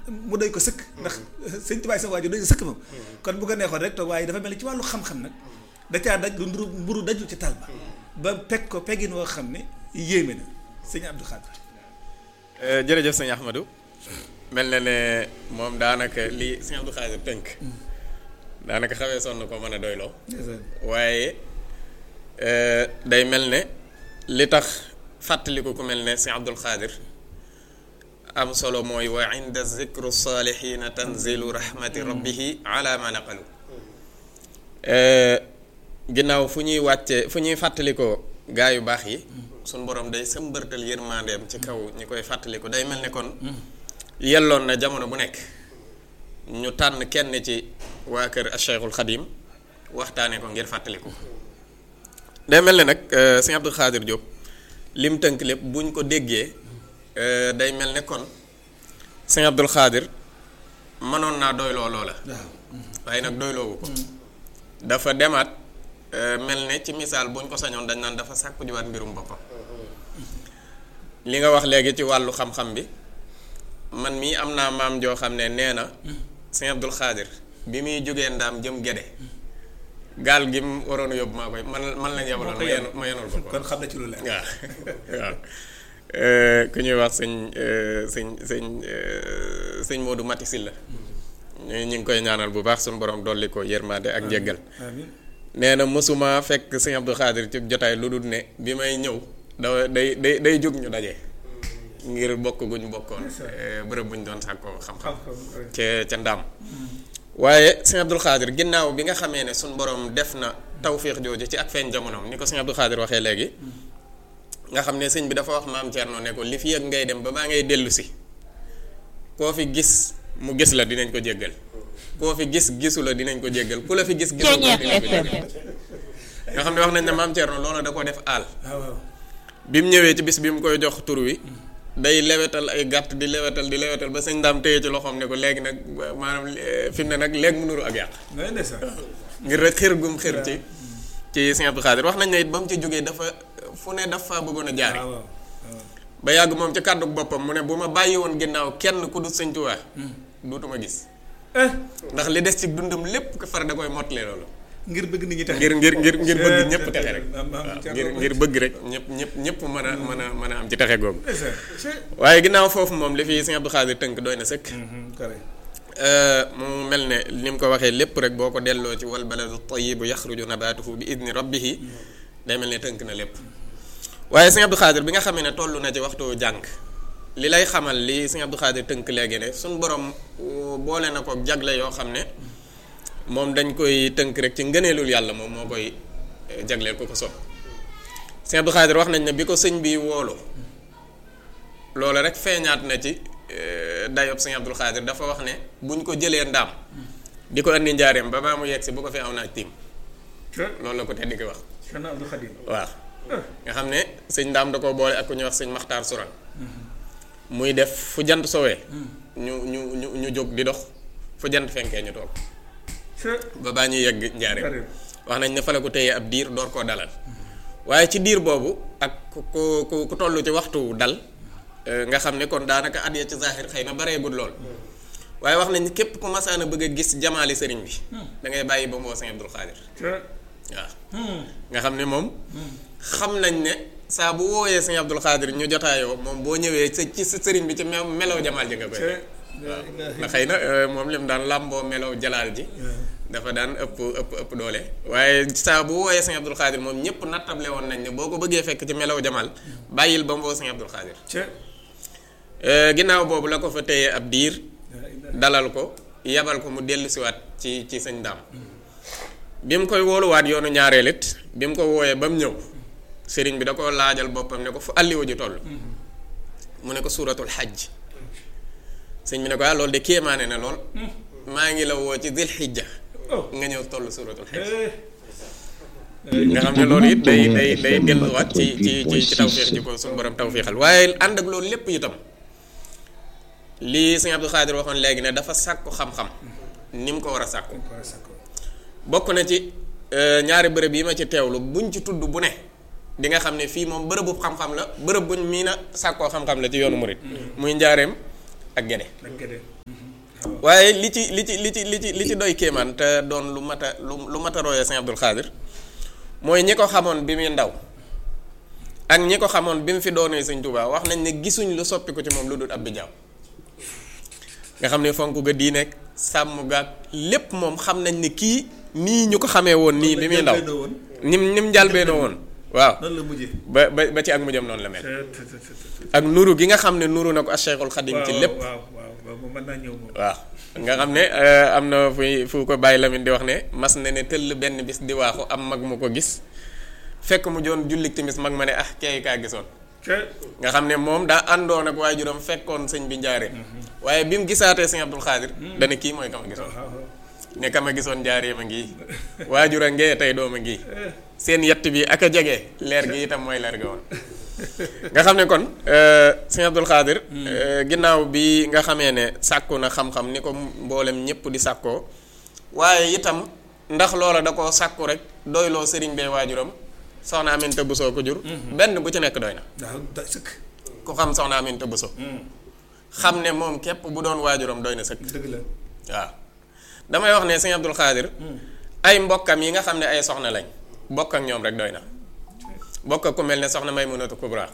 mu doy ko sëkk ndax sëñ tubaay sa waajur doy ko sëkk moom kon bu ko neexoon rek toog waaye dafa mel ni ci wàllu xam-xam nag da caa daj lu nduru mburu dajul ci tal ba ba peg ko peggin woo xam ne yéeme na sëñ Abdou Khadre jërëjëf sëñ Ahmadou mel na ne moom daanaka li sëñ Abdou Khadre tënk daanaka xawee sonn ko mën a doyloo waaye day mel ne li tax fàttaliku ku mel ne sëñ Abdou Khadre am solo mooy wa inda zikru saalihiina tanzilu rahmati rabbihi ala ma naqalu ginnaaw fu ñuy wàcce fu ñuy fàttalikoo gaa yu baax yi suñ borom day sëmbërtal yërmandeem ci kaw ñi koy fàttaliku day mel ne kon yelloon na jamono bu nekk ñu tànn kenn ci waa kër Cheikhul Xadim waxtaane ko ngir fàttaliku day mel ne nag sëñ Abdou Khadre Diop lim tënk lépp buñ ko déggee day mel ne kon sëñ Abdou Khadre mënoon naa doyloo loola waaye nag doyloowu ko dafa demaat mel ne ci misaal buñ ko sañoon dañ naan dafa sàkku jiwaat mbirum boppam li nga wax léegi ci wàllu xam-xam bi man mii am naa maam joo xam ne nee na sëñ Abdou Khadre bi muy jógee ndaam jëm gede gaal gi mu waroon a yóbbu maa koy man man lañ yebaloon ma yen ma yenul ko kon xam na ci lu leer waaw waaw ku ñuy wax sëñ sëñ sëñ sëñ Modou Mati Sylla ñu ñu ngi koy ñaanal bu baax suñu borom dolli ko yërmande ak njëggal nee na mosuma fekk sëñ Abdou Khadre ci jotaay lu dul ne bi may ñëw da day day day jóg ñu daje ngir bokk guñ bokkoon bërëb buñ doon sàkkoo xam-xam ca ca ndaam waaye sëñ Abdou Khadre ginnaaw bi nga xamee ne suñ borom def na tawfiix jooju ci ak feeñ jamonoom ni ko sëñ Abdou Khadre waxee léegi nga xam ne sëñ bi dafa wax maam Thierno ne ko li fi ak ngay dem ba maa ngay dellu si koo fi gis mu gis la dinañ ko jéggal koo fi gis gisu la dinañ ko jéggal ku la fi gis gisu la dinañ ko jéggal nga xam ne wax nañ ne maam Thierno loolu da ko def aal bi mu ñëwee ci bis bi mu koy jox tur wi day lewetal ay gàtt di lewetal di lewetal ba sëñ daam téye ci loxoom ne ko léegi nag maanaam fi mu ne nag léegi mu nuru ak yàq ngir rek xër gum xër ci ci sëñ Abdou Khadre wax nañ ne it ba mu ci jógee dafa fu ne dafa bëggoon a jaare ba yàgg moom ci kàddu boppam mu ne bu ma bàyyi woon ginnaaw kenn ku du sëñ Tuubaa duutuma gis ndax li des ci dundam lépp ko far da koy mottali loolu ngir bëgg nit ñi tax ngir ngir ngir ngir bëgg ñëpp texe rek ngir ngir bëgg rek ñëpp ñëpp ñëpp mën a mën a mën a am ci texe googu waaye ginnaaw foofu moom li fi sëñ Abdou Khadre tënk doy na sëkk mu mel ne ni mu ko waxee lépp rek boo ko delloo ci wal baladu tayibu yaxruju nabatuhu bi idni rabbihi day mel ne tënk na lépp waaye sëñ Abdou Khadre bi nga xamee ne toll na ci waxtu jàng li lay xamal li sëñ Abdou Khadre tënk léegi ne suñ borom boole na ko jagle yoo xam ne moom dañ koy tënk rek ci ngëneelul yàlla moom moo koy jagleel ko ko sopp sëñ Abdou Khadre wax nañ ne bi ko sëñ bi woolu loolu rek feeñaat na ci dayob sëñ Abdou Khadre dafa wax ne buñ ko jëlee ndaam di ko andi njaareem ba baa mu yegg si bu ko fi aw naaj tiim loolu la ko tedd ki wax waaw nga xam ne sëñ ndaam da ko boole ak ku ñuy wax sëñ Maxtaar Suran muy def fu jant sowee ñu ñu ñu ñu jóg di dox fu jant fenkee ñu toog ba baa ñuy yegg njaareem wax nañ ne fa la ko téye ab diir door koo dalal waaye ci diir boobu ak ku ku ku toll ci waxtu dal nga xam ne kon daanaka at ya ci zaaxir xëy na bareegul lool waaye wax nañ képp ku masaan a bëgg a gis jamaali sëriñ bi da ngay bàyyi ba mu woo sëñ Abdou Khadre waaw nga xam ne moom xam nañ ne saa bu wooyee sëñ Abdou Khadre ñu jotaayoo moom boo ñëwee sa ci sa sëriñ bi ci melaw jamaal ji nga koy waaw ndax xëy na moom lim daan làmboo melaw jalaal ji dafa daan ëpp ëpp ëpp doole waaye saa bu wooyee sëñ Abdou Khadre moom ñëpp nattable woon nañ ne boo ko bëggee fekk ci melaw jamaal bàyyil ba mu woo sëñ Abdou Khadre ginnaaw boobu la ko fa téye ab diir dalal ko yabal ko mu dellu siwaat ci ci sëñ daam bi mu koy wooluwaat yoonu ñaareel it bi mu ko wooyee ba mu ñëw sëriñ bi da ko laajal boppam ne ko fu àlliwa ji toll mu ne ko suuratul xajj sëñ bi ne ko ah loolu de kéemaane na lool maa ngi la woo ci dil xijja nga ñëw toll suuratul xajj nga xam ne loolu it day day day delluwaat ci ci ci ci tawféex ji ko suñu borom tawféexal waaye ànd ak loolu lépp itam lii sëñ Abdou Khadre waxoon léegi ne dafa sàkku xam-xam ni mu ko war a sàkku bokk na ci ñaari bërëb yi ma ci teewlu buñ ci tudd bu ne di nga xam ne fii moom bërëbu xam-xam la bërëb buñ mii na sàkkoo xam-xam la ci yoonu murit muy njaareem ak gede waaye li ci li ci li ci li ci li ci doy kéemaan te doon lu mat a lu lu mat a royee sëñ Abdul Xaadir mooy ñi ko xamoon bi muy ndaw ak ñi ko xamoon bi mu fi doonee sëñ Tuubaa wax nañ ne gisuñ lu soppi ko ci moom lu dul ab bijaaw nga xam ne fonk ga di nekk sàmm gaag lépp moom xam nañ ne kii nii ñu ko xamee woon nii bi muy ndaw nim nim njàlbeenoo woon waaw noonu la mujjee ba ba ba ci ak mujjam noonu la mel ak nuru gi nga xam ne nuru na ko ak Cheikhul Xadim ci lépp waaw waaw waaw moom mën naa ñëw moom waaw nga xam ne am na fu fu ko bàyyi Lamine di wax ne mas na ne tëll benn bis di waaxu am mag mu ko gis fekk mu joon jullik timis mag ma ne ah kay kaa gisoon nga xam ne moom daa àndoon ak waajuram fekkoon sëñ bi njaaree waaye bi mu gisaatee sëñ Abdul Xaadir dana kii mooy kama gisoon ne kama gisoon njaaree ma ngi waajura ngee tey dooma ngi seen yett bi ak a jege leer gi itam mooy leer ga woon nga xam ne kon sëñ Abdul Xaadir ginnaaw bi nga xamee ne sàkku na xam-xam ni ko mboolem ñëpp di sàkkoo waaye itam ndax loola da koo sàkku rek doyloo sëriñ bee waajuram soxna Aminta Bousso ko jur benn bu ci nekk doy na waaw doy sëkk ku xam soxna Aminta Bousso xam ne moom képp bu doon waajuram doy na sëkk dëgg la waaw damay wax ne sëñ Abdul Xaadir ay mbokkam yi nga xam ne ay soxna lañ bokk ak ñoom rek doy na bokk ku mel ne soxna Maymunatu Kubra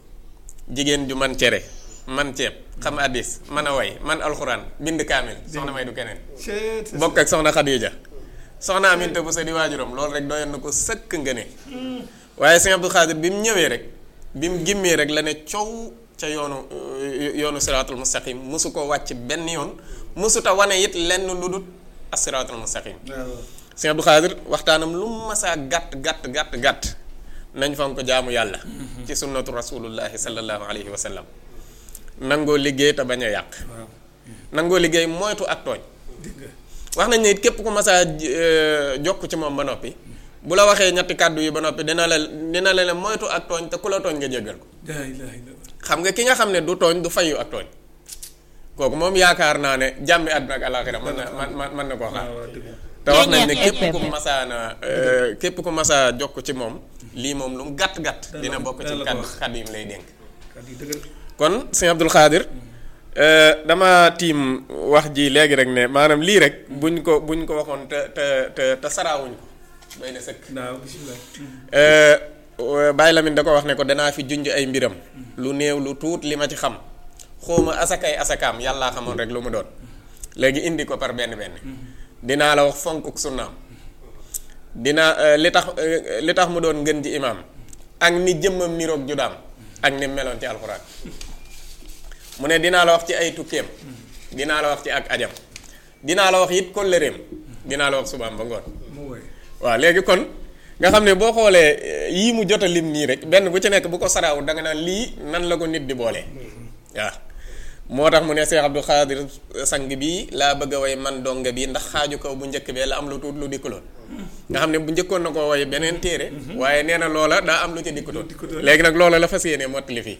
jigéen ju man cere man ceeb xam addis man a way man alxuraan bind kaamil soxna may du keneen bokk ak soxna Xadija soxna Aminta bu sa di waajuram loolu rek doyoon na ko sëkk nga ne waaye sëñ Abdul Xaadir bi mu ñëwee rek bi mu gimmee rek la ne coow ca yoonu yoonu siraatul mustaqim mosu ko wàcc benn yoon mosuta wane it lenn lu dul as-siraatul mustaqim sëñ Abdul Xaadir waxtaanam lu masaa gàtt gàtt gàtt gàtt nañ fan ko jaamu yàlla ci sunnatu rasulullahi sallallahu alayhi wa sallam nangoo liggéey te bañ a yàq nangoo liggéey moytu ak tooñ wax nañ ne it képp ku masaa jokk ci moom ba noppi bu la waxee ñetti kàddu yi ba noppi dina la dina la ne moytu ak tooñ te ku la tooñ nga jéggal ko xam nga ki nga xam ne du tooñ du fayu ak tooñ kooku moom yaakaar naa ne jàmmi àdduna ak alaaxira mën na man mën na koo xaar te wax nañ ne képp ku masaana képp ku masaa jokk ci moom lii moom lu mu gàtt gàtt dina bokk ci kàddu kàddu yi mu lay dénk kon sëñ Abdul Xaadir dama tiim wax ji léegi rek ne maanaam lii rek buñ ko buñ ko waxoon te te te te saraawuñ ko doy na sëkk Baye Lamine da ko wax ne ko danaa fi junj ay mbiram lu néew lu tuut li ma ci xam xawma asakay asakaam yàllaa xamoon rek lu mu doon léegi indi ko par benn benn dinaa la wax fonkuk sunnaam dinaa li tax li tax mu doon ngën ji imaam ak ni jëmmam niroog judaam ak ni meloon ci alxuraan mu ne dinaa la wax ci ay tukkeem dinaa la wax ci ak ajam dinaa la wax it kóllëreem dinaa la wax subaam ba ngoon waaw léegi kon nga xam ne boo xoolee yii mu jot a lim nii rek benn bu ci nekk bu ko saraawut da nga naan lii nan la ko nit di boolee waaw moo tax mu ne Cheikh Abdou Khadir sang bii laa bëgg a way man donga bi ndax xaaju kaw bu njëkk bee la am lu tuut lu dikkuloon nga xam ne bu njëkkoon na koo way beneen téere waaye nee na loola daa am lu ci dikkutoon léegi nag loola la fas yéene mottali fii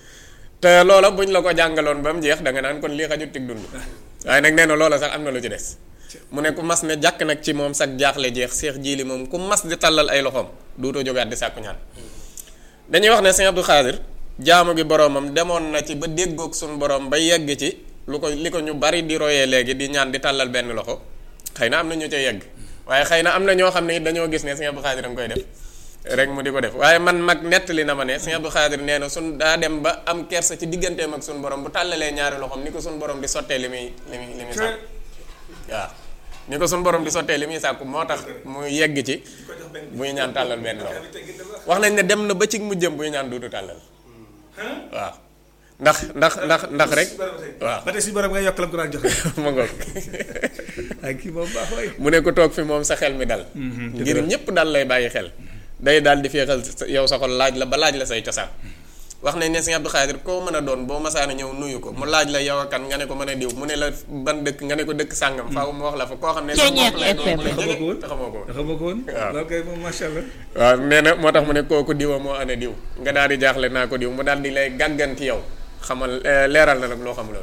te loola buñ la ko jàngaloon ba mu jeex da nga naan kon lii xajut tig dund waaye nag nee na loola sax am na lu ci des mu ne ku mas ne jàkk nag ci moom sax jaaxle jeex seex jiili moom ku mas di tàllal ay loxoom duutoo jógaat di sàkku ñaan dañuy wax ne sëñ Abdou Khadir jaamu gi boroomam demoon na ci ba déggoog suñu borom ba yegg ci lu ko li ko ñu bari di royee léegi di ñaan di tàllal benn loxo xëy na am na ñu ca yegg waaye xëy na am na ñoo xam ne it dañoo gis ne sëñ Abdou Khadir a nga koy def rek mu di ko def waaye man mag nettali na ma ne sëñ Abdou Khadir nee na sun daa dem ba am kersa ci digganteem ak suñu borom bu tàllalee ñaari loxoom ni ko suñu borom di sottee li muy li muy li muy sàkk waaw ni ko suñu borom di sottee li muy sàkku moo tax mu yegg ci buy ñaan tàllal benn loxo wax nañ ne dem na ba ci mujjëm buy ñaan duutu tàllal waaw ndax ndax ndax ndax rek waaw ba tey si borom nga yokk la ko daan joxe ma ngoog ay kii moom baax waay mu ne ko toog fi moom sa xel mi dal ngir ñëpp dal lay bàyyi xel day daal di féexal yow sa xol laaj la ba laaj la say cosaan wax nañ ne sëñ Abdou Khadir koo mën a doon boo masaana ñëw nuyu ko mu laaj la yow kan nga ne ko mën a diw mu ne la ban dëkk nga ne ko dëkk sàngam faaw mu wax la fa koo xam ne sa bopp lay doon lay jege te xamoo ko woon xamoo ko woon waaw loolu kay moom macha allah waaw nee na moo tax mu ne kooku diwa moo ane diw nga daal di jaaxle naa ko diw mu daal di lay gàgganti yow xamal leeral na nag loo xamuloon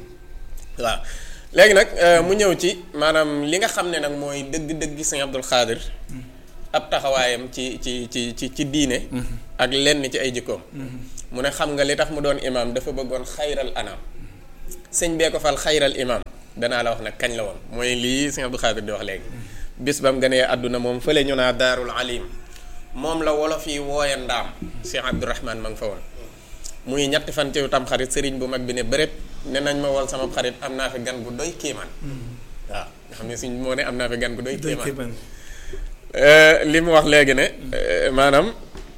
waaw léegi nag mu ñëw ci maanaam li nga xam ne nag mooy dëgg-dëgg sëñ Abdou Khadir ab taxawaayam ci ci ci ci ci diine ak lenn ci ay jikkoom mu ne xam nga li tax mu doon imaam dafa bëggoon xayral anaam sëñ bee ko fal xayral imam danaa la wax nag kañ la woon mooy lii sëñ Abdou Khadir di wax léegi bis ba mu gënee àdduna moom fële ñu naa daarul alim moom la wolof yi wooye ndaam Cheikh Abdourahman ma nga fa woon muy ñetti fan ci tam xarit sëriñ bu mag bi ne bëréb ne nañ ma wol sama xarit am naa fi gan gu doy kéemaan waaw nga xam ne suñ moo ne am naa fi gan gu doy kéemaan li mu wax léegi ne maanaam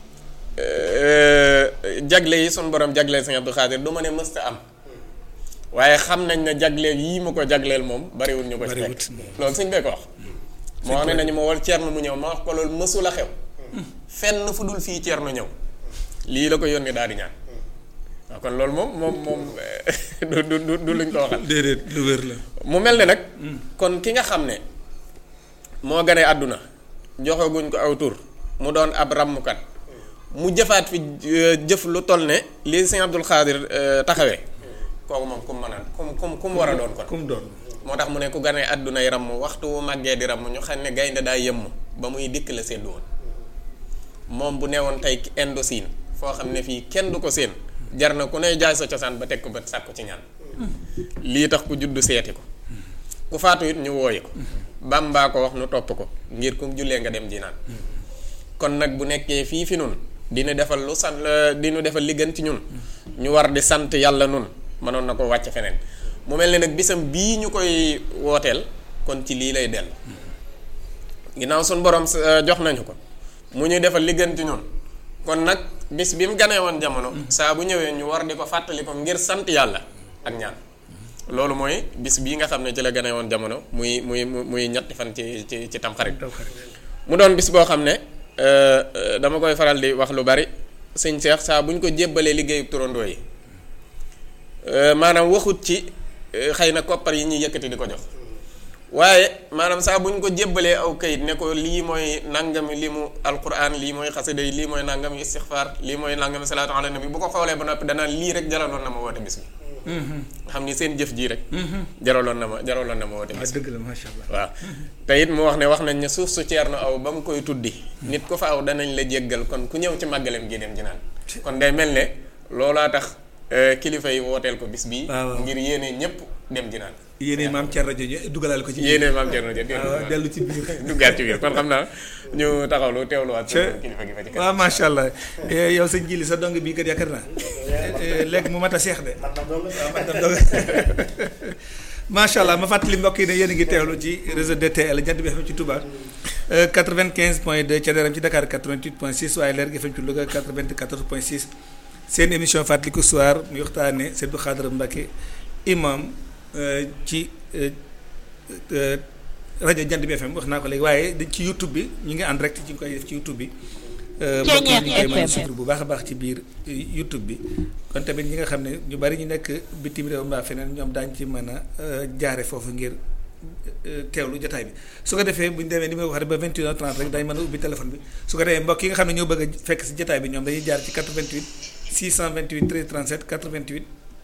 jagle yi sun borom jagleel sëñ Abdou Khadir du ma ne mësta am waaye xam nañ ne jagleel yii ma ko jagleel moom bariwul ñu ko ci fekk loolu sëñ bee ko wax moo xam ne nañu ma wol ceerno mu ñëw ma wax ko loolu mësula xew fenn fu dul fii ceerno ñëw lii la ko yónni daal di ñaan waaw kon loolu moom moom moom du du du luñ ko waxal déedéet lu wér la mu mel ne nag kon ki nga xam ne moo gane àdduna joxaguñ ko aw tur mu doon ab ràmmkat mu jëfaat fi jëf lu toll ne lii sëñ Abdou Khadir taxawee kooku moom ku mu mën a ku mu ku mu war a doon kon ku mu doon moo tax mu ne ku ganee àddunay ramm waxtu wu màggee di ramm ñu xam ne gaynde daa yëmm ba muy dikk la seddu woon moom bu newoon tey Indochine foo xam ne fii kenn du ko séen jar na ku ne jaay sa cosaan ba teg ko ba sàkku ci ñaan lii tax ku juddu seeti ko ku faatu it ñu wooyi ko bàmbaa ko wax nu topp ko ngir kum jullee nga dem ji naan kon nag bu nekkee fii fi nun dina defal lu sant dinu defal li gën ci ñun ñu war di sant yàlla nun mënoon na ko wàcc feneen mu mel ne nag bisam bii ñu koy wooteel kon ci lii lay dell ginnaaw suñ borom jox nañu ko mu ñuy defal li gën ci ñun kon nag bis bi mu ganee woon jamono saa bu ñëwee ñu war di ko fàttali ko ngir sant yàlla ak ñaan loolu mooy bis bii nga xam ne ci la ganee woon jamono muy muy muy ñetti fan ci ci ci tamxarit mu doon bis boo xam ne dama koy faral di wax lu bari sëñ Seex saa bu ñu ko jébbalee liggéeyu turandoo yi maanaam waxut ci xëy na koppar yi ñuy yëkkati di ko jox waaye maanaam saa bu ñu ko jébbalee aw kayit ne ko lii mooy nangami li mu alquran lii mooy xasida yi lii mooy nangami istixfaar lii mooy nangami salaatu ala nabi bu ko xoolee ba noppi danaan lii rek jaraloon na ma woote bis bi nga xam ni seen jëf jii rek jaraloon na ma jaraloon na ma woote bis bi dëgg la macha allah waaw te it mu wax ne wax nañ ne suuf su ceerno aw ba mu koy tuddi nit ku fa aw danañ la jéggal kon ku ñëw ci màggalem gi dem ji naan kon day mel ne loolaa tax kilifa yi wooteel ko bis bii ngir yéene ñëpp dem ji naan yéene maam Thierno Dieng dugalaale ko ci biir yéene maam Thierno Dieng dellu ci biir duggaat ci biir kon xam naa ñu taxawlu teewluwaat kilifa gi fa ci waaw macha allah yow sëñ Jili sa dong bii kat yaakaar naa léegi mu mat a seex de macha allah ma fàttali mbokk yi ne yéen a ngi teewlu ci réseau DTL Jant bi FM ci Touba 95 point 2 ca Daram ci Dakar 88 point 6 waaye Leer gi FM ci Louga 94 point 6 seen émission fàttaliku soir muy waxtaane Sëñ Abdou Khadre Mbacké imam ci rajo Jant bi FM wax naa ko léegi waaye ci YouTube bi ñu ngi en direct ci ngi koy def ci YouTube bi. mbokk yi ñu koy mën a suivre bu baax a baax ci biir YouTube bi. kon tamit ñi nga xam ne ñu bari ñu nekk bitim réew mbaa feneen ñoom daañu ci mën a jaare foofu ngir teewlu jotaay bi su ko defee bu ñu demee ni ma ko waxee ba 21h30 rek dañ mën a ubbi téléphone bi su ko defee mbokk yi nga xam ne ñoo bëgg a fekk si jotaay bi ñoom dañuy jaar ci 88 628 13 37 88.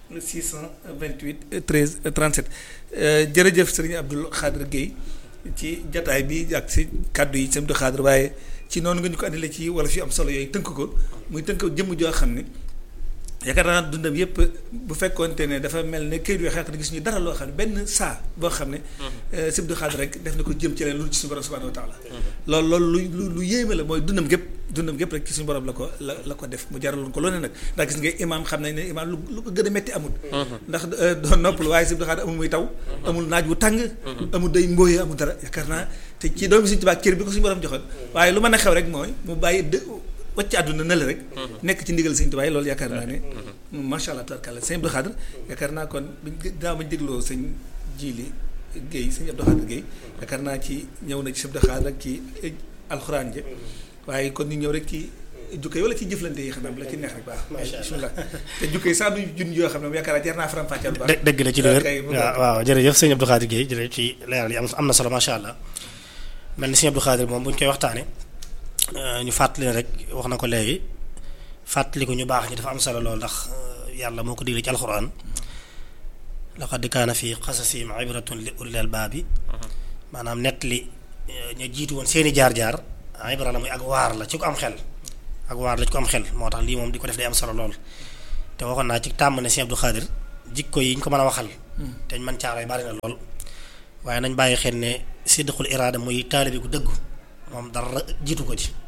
628 13 37 jërëjëf sëriñ Abdou Khadre Guèye ci jataay bi ak si kàddu yi sëriñ Abdou Khadre waaye ci noonu nga ñu ko andile ci wala fi am solo yooyu tënk ko muy tënk jëmm joo xam ne yaakaar naa dundam yépp bu fekkoonte ne dafa mel ne këyit yoo xam ne gis ñu dara loo xam ne benn saa boo xam ne sëriñ Abdou Khadre rek def na ko jëm ci leen lu ci suñu borom subhanahu wa taala loolu loolu lu lu yéeme la mooy dundam gépp dundam gépp rek ci suñu borom la ko la la ko def mu jaraloon ko loolu nag ndax gis nga imaam xam nañ ne imaam lu lu ko gën a metti amul ndax doon nopplu waaye sëriñ Abdou Khadre amul muy taw amul naaj wu tàng amul day mbóoyee amul dara yaakaar naa te ci doomi Sëriñ Tuubaa cër bi ko suñu borom joxoon waaye lu mën a xew rek mooy mu bàyyi dë wacc àdduna na la rek nekk ci ndigal Sëriñ Tuubaa loolu yaakaar naa ne macha allah tabarkalla sëñ Abdou Khadre yaakaar naa kon daa ma dégloo sëñ Jili Guèye sëñ Abdou Khadre Guèye yaakaar naa ci ñëw na ci sëñ Abdou Khadre rek ci alxuraan je waaye kon ñu ñëw rek ci jukka yi wala ci jëflante yi xam ne la ci neex rek baax bismillah te jukka yi saa du jun yoo xam ne yaakaar naa jar naa faram fàcceel baax dëgg la ci lu wér waaw waaw jërëjëf sëñ Abdou Khadre Guèye jërëjëf ci leeral yi am na solo macha allah mel ni sëñ Abdou Khadre moom bu ñu koy waxtaane ñu fàttali rek wax na ko léegi fàttali ko ñu baax ñi dafa am solo lool ndax yàlla moo ko digle ci alxuraan laqad kaana fi qasasihim ibratun li ulil albaabi maanaam nett li ñu jiitu woon seeni jaar-jaar ibra la muy ak waar la ci ko am xel ak waar la ci ko am xel moo tax lii moom di ko def day am solo lool te waxoon naa ci tàmm ne Sëñ Abdou Khadre jikko yi ñu ko mën a waxal te ñu mën caaroy bari na lool waaye nañ bàyyi xel ne sidqul iraada muy taalibe gu dëggu moom dara jiitu ko ci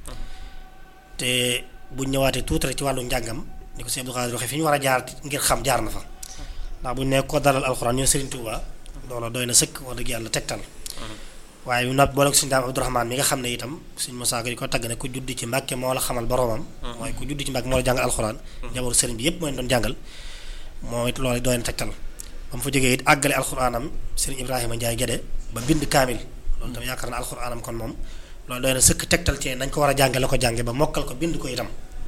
te bu ñëwaatee tuuti rek ci wàllu njàngam ni ko sëñ Abdou Khadre waxee fi ñu war a jaar ngir xam jaar na fa ndax bu ñu nee ko dalal alxuraan ñoo Serigne Touba loolu doy na sëkk wax dëgg yàlla tegtal waaye bu noppi boole ko suñu daam Abdourahmane mi nga xam ne itam suñ Moussa Gueye ko tagg ne ku judd ci Mbàkke moo la xamal boromam mooy ku judd ci Mbàkke moo la jàngal alxuraan jabaru sëriñ bi yépp moo leen doon jàngal moo it loolu doy na tegtal ba mu fa jógee it àggale alxuraanam sëriñ Ibrahima Ndiaye Guédé ba bind kaamil loolu tam yaakaar na alxuraanam kon moom loolu doy na sëkk tegtal ci nañ ko war a jànge la ko jànge ba mokkal ko bind ko itam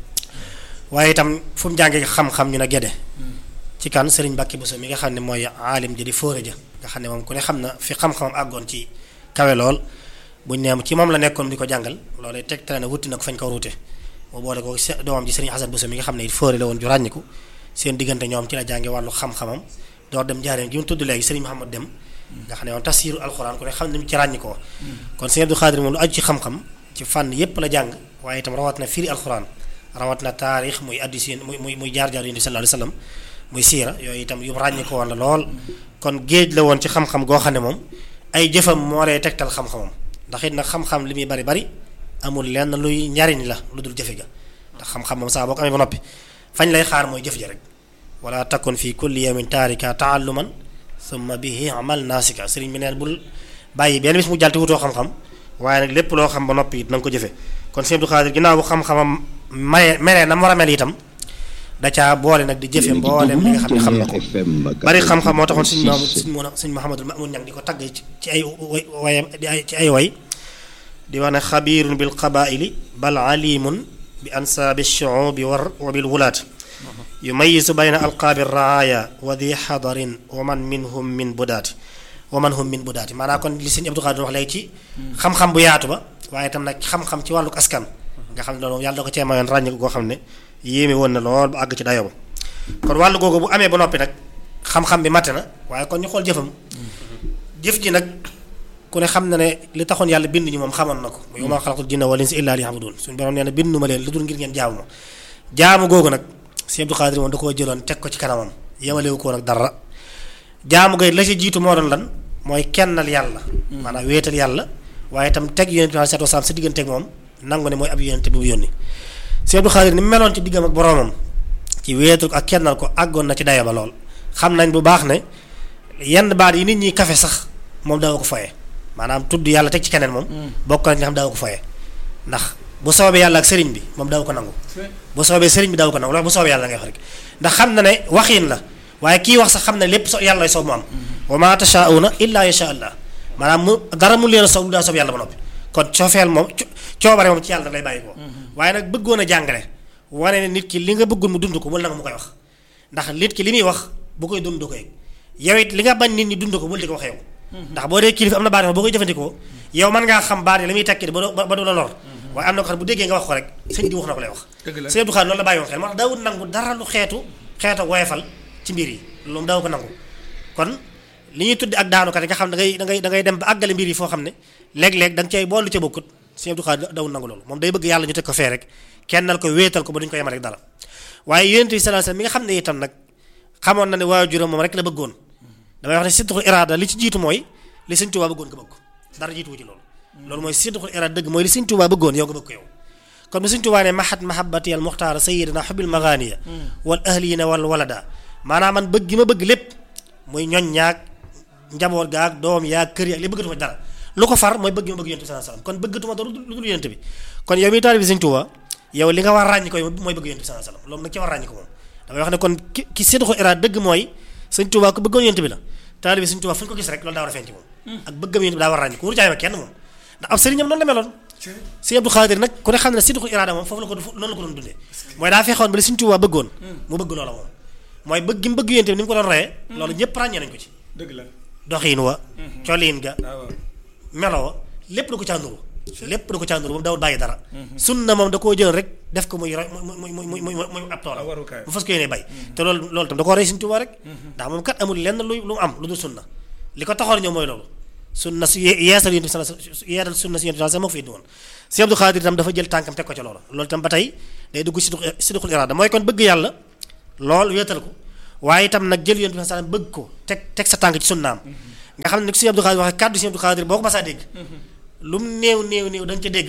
waaye itam fu mu jàngee xam-xam ñu ne Guédé ci kan sëriñ Mbàkke Bousso mi nga xam ne mooy aalim ji di fóore ja nga xam ne moom ku ne xam na fi xam-xamam àggoon ci kawe lool buñ neem ci moom la nekkoon di ko jàngal loolu tegtale na wutti na ko fañ ko ruute mu boole ko doomam ji sëriñ Xasan Bousso mi nga xam ne it fóore la woon ju ràññiku seen diggante ñoom ci la jànge wàllu xam-xamam door dem jaareen gi mu tudd léegi sëriñ Mouhamad Dem nga xam ne moom tafsiru alxuraan ku ne xam ne mu ci ràññikoo kon sëriñ Abdou Khadre moom lu aju ci xam-xam ci fànn yépp la jàng waaye itam rawat na firi alxuraan rawat na taarix muy addis muy muy muy jaar-jaar yonent bi sallallahu alayhi wasallam muy siira yooyu itam yu ràññikoo woon la lool kon géej la woon ci xam-xam goo xam ne moom ay jëfam moo lay tegtal xam-xamam ndax it nag xam-xam li muy bari bari amul lenn luy njariñ la lu dul jëfe ga ndax xam-xam moom saa boo ko amee ba noppi fañ lay xaar mooy jëf ja rek wala takun fi kulli yawmin taarika taalluman summa bihi amal naasika sëriñ bi neen bul bàyyi benn bis mu jàll te wutoo xam-xam waaye nag lépp loo xam ba noppi it na nga ko jëfe kon sëriñ Abdou Khadre ginnaaw bu xam-xamam maye meree na mu war a mel itam da caa boole nag di jëfe mboolem li nga xam ne xam na ko bari xam-xam moo taxoon suñ maamu suñ mun suñ Muhammadul Mamun ñang di ko tagg ci ay way ci ay way di wax ne xabiirun bil qabaili bal alimun bi ansaabi shuubi war wa bil wulaat yumayisu bayna alqaabi raaya wa di xadarin wa man minhum min budaati wa man hum min budaati maanaam kon li sëñ Abdou Khadre wax léegi ci xam-xam bu yaatu ba waaye itam nag xam-xam ci wàllu askan nga xam ne loolu yàlla da ko cee mayoon ràññi goo xam ne yéeme woon na lool ba àgg ci dayoo ba kon wàllu googu bu amee ba noppi nag xam-xam bi matte na waaye kon ñu xool jëfam jëf ji nag ku ne xam na ne li taxoon yàlla bind ñu moom xamoon na ko wa maa xalaqtul jinna wal insa illaa liya'buduun suñu borom nee na bindu ma leen lu dul ngir ngeen jaamu ma jaamu googu nag Sëñ Abdou Khadre moom da koo jëloon teg ko ci kanamam yemalewu ko nag dara jaamu gay la ci jiitu moo doon lan mooy kennal yàlla maanaam wéetal yàlla waaye itam teg yonent bi sallallahu alayhi wasallam sa digganteeg moom nangu ne mooy ab yonent bi mu yónni Sëñ Abdou Khadre ni mu meloon ci diggam ak boroomam ci wéetal ko ak kennal ko àggoon na ci dayo ba lool xam nañ bu baax ne yenn baat yi nit ñi kafe sax moom daaw ko foye maanaam tudd yàlla teg ci keneen moom bokk nañ nga xam daaw ko foye ndax bu soobee yàlla ak sëriñ bi moom daaw ko nangu bu soobee sëriñ bi daaw ko nangu loolu bu soobee yàlla ngay wax rek ndax xam na ne waxiin la waaye kii wax sax xam ne lépp so yàlla lay soob mu am wa ma tashauna illa yasha allah maanaam mu dara mu leen a soob lu daa soob yàlla ba noppi kon coofeel moom coobare moom ci yàlla lay bàyyi ko waaye nag bëggoon a jàngale wane ne nit ki li nga bëggul mu dund ko bul nanga mu koy wax ndax nit ki li muy wax bu koy dund du ko yëg yow it li nga bañ nit ñi dund ko bul di ko wax yow ndax boo dee kilifa am na baat yoo boo koy jëfandikoo yow mën ngaa xam baat yi la muy tekki ba ba du la lor waaye am na ko xam bu déggee nga wax ko rek sëñ di wax na ko lay wax sëñ Abdou Khadre loolu la bàyyi woon xel moo tax daawul nangu dara lu xeetu xeetu woyefal ci mbir yi loolu daaw ko nangu kon li ñuy tuddi ak daanukat yi nga xam da ngay da ngay da ngay dem ba àggale mbir yi foo xam ne léeg-léeg da nga cay boolu ca bokkut sëñ Abdou Khadre dawul nangu loolu moom day bëgg yàlla ñu teg ko fee rek kennal ko wéetal ko ba duñu ko yemal rek dara waaye yonent bi sallallahu alayhi wasallam mi nga xam ne itam nag xamoon na ne waajuram moom rek la bëggoon damay wax ne sidqul iraada li ci jiitu mooy li sëñ Tuubaa bëggoon nga bëgg ko dara jiituwu ci loolu loolu mooy sidqul iraada dëgg mooy li sëñ Tuubaa bëggoon yow nga bëgg ko yow kon bu sëñ Tuubaa ne mahat mahabbati al muxtaara sayyidina xubil maganiya wal ahlina wal walada maanaam man bëgg gi ma bëgg lépp muy ñoñ ñaag njaboot gaag doom yaag kër yaag li bëggatuma dara lu ko far mooy bëgg ma bëgg yonent bi sallallahu alayhi wasallam kon bëggatuma dara lu dul yonent bi kon yow mi taalibe bi sëñ Tuubaa yow li nga war ràññi ko mooy bëgg yonent bi sallallahu alayhi wasallam loolu nag ci war ràññi ko moom damay wax ne kon ki ki sidqul iraada dëgg mooy sëñ Tuubaa ko bëggoon yonent bi la taalibe sëñ Tuubaa fu ñu ko gis rek loolu daa war a feeñ ci moom ak bëggam yonent bi daa war a ràññi ko wuru jaay ma kenn moom ndax ab sëriñam noonu la meloon sëñ Abdou Khadre nag ku ne xam ne sidqul iraada moom foofu la ko noonu la ko doon dundee mooy daa fexoon ba li sëñ Tuubaa bëggoon mu bëgg loola moom mooy bëgg gi mu bëgg yonent bi ni mu ko doon reyee loolu ñëpp ràññee nañ ko ci dëgg la doxiin wa coliin ga melo wa lépp da ko caa nuru lépp da ko caa nuru moom dawul bàyyi dara sunna moom da koo jël rek def ko muy roy muy muy muy muy muy ab toolam mu fas ko yéene bay te loolu loolu tam da koo rey Sëñ Tuubaa rek ndax moom kat amul lenn lu lu mu am lu dul sunna li ko taxoon ñëw mooy loolu sunna si yeesal yonent bi sala yeesal sunna si yonent bi moo ko fi indi woon Sëñ Abdou Khadre itam dafa jël tànkam teg ko ca loolu loolu itam ba tey day dugg si sidqul iraada mooy kon bëgg yàlla lool wéetal ko waaye itam nag jël yonent bi sallam bëgg ko teg teg sa tànk ci sunnaam nga xam ne ni ko Sëñ Abdou Khadir waxee kàddu Sëñ Abdou Khadir boo ko masaa dégg lu mu néew néew néew da nga ca dégg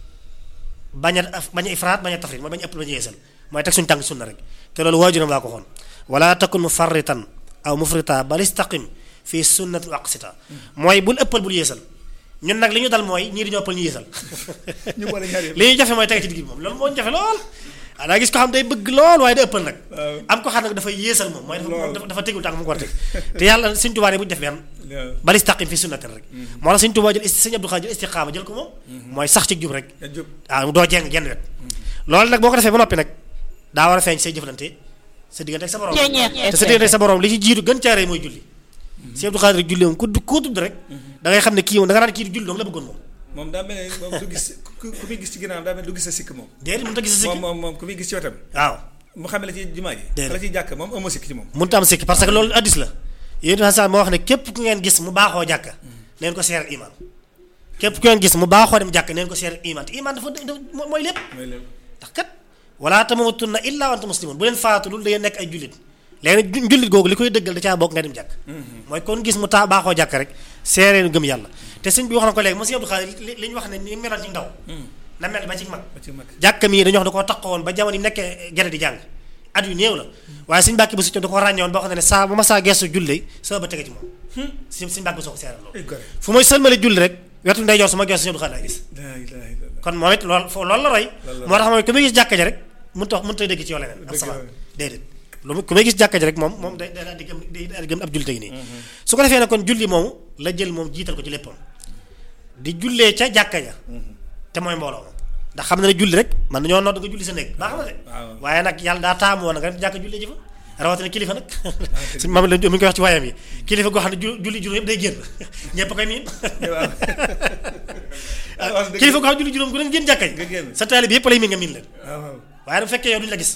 bañ a bañ a ifraat bañ a tafrit mooy bañ a ëpp bañ a yeesal mooy teg suñu tànk ci sunna rek te loolu waajuram laa ko xoon wala takun mufarritan aw mufrita bal istaqim fii sunnati waqsita mooy bul ëppal bul yeesal ñun nag li ñu dal mooy ñii dañoo ëppal ñu yeesal ñu boole ñaar yëpp li ñu jafe mooy tege ci digg bi moom loolu moo ñu jafe lool ah daa gis ko xam day bëgg lool waaye day ëppal nag am ko xam nag dafay yeesal moom mooy dafa dafa tegul tànk mu ko war a teg te yàlla Sëñ Tuubaa ne bu ñu def benn bal istaqim fii sunnati rek moo tax Sëñ Tuubaa jël Sëñ Abdou Khadre jël istiqaama jël ko moom mooy sax ci jub rek waaw doo jeng genn wet loolu nag boo ko defee ba noppi nag daa war a feeñ say jëflante sa diggante ak sa borom te sa diggante ak sa borom li ci jiitu gën caaree mooy julli Sëñ Abdou Khadre julli moom ku koo tudd rek da ngay xam ne kii moom da nga naan kii julli dong la bëggoon moom moom daa mel ne moom du gis ku ku muy gis ci ginnaaw daa mel ne du gis sa sikk moom déedéet mënut a gis sa sikk moom moom moom ku muy gis ci wetam waaw mu xamee la ci jumaa ji Déedéet. la ciy jàkk moom amoo sikk ci moom mënut a am sikk parce que loolu addis la yéen itam sax moo wax ne képp ku ngeen gis mu baaxoo jàkka neen ko seeral iman képp ku ngeen gis mu baaxoo dem jàkka neen ko seeral iman te iman dafa dafa mooy lépp mooy lépp ndax kat wala tamutunna illa wa antum muslimun bu leen faatu lu da ngeen nekk ay jullit léegi nag jullit googu li koy dëggal da caa bokk nga dem jàkk mooy kon gis mu taa baaxoo jàkk rek seereen gëm yàlla te sëñ bi wax na ko léegi monsieur Abdou Khadre li li ñu wax ne ni meloon ci ndaw na mel ba ci mag ba ci mag jàkka mii dañoo wax da koo taxawoon ba jamono yi nekkee gerte di jàng at yu néew la waaye suñu bàkki ba su da ko ràññewoon boo xam ne saa ba ma saa gestu julli sama ba tege ci moom suñ suñu bàkki ba soo ko seeral loolu ay gore fu may sëlmale julli rek wetu ndeyjoor su ma gestu Sëñ Abdou Khadre laa gis laa ilaaha illallaah kon moom it loolu foofu loolu la roy Loolu la moo tax mooy ku muy gis jàkka ji rek mënut a mënut a dégg ci yow leneen ab Dëgg salaam la. déedéet lu mu ku muy gis jàkka ji rek moom moom day day daal di gëm day daal di gëm ab julli tegi nii su ko defee nag kon julli moomu la jël moom jiital ko ci léppam di jullee ca jàkka ja te mooy mbooloo moom ndax xam na ne julli rek man nañoo nodd nga julli sa néeg baax na de waaw. waaye nag yàlla daa taamu woon nga dem jàkka jullee ji fa rawatina kilifa nag suñ maam la mi ngi koy wax ci waayam yi kilifa goo xam ne ju- julli juróom yëpp day génn ñëpp a koy miin waaw wax dëgg kilifa goo xam ne julli juróom ku leen génn jàkka nga ji génn. sa taalib yëpp lay miin nga miin leen waaw waaw waaye bu fekkee yow duñu la gis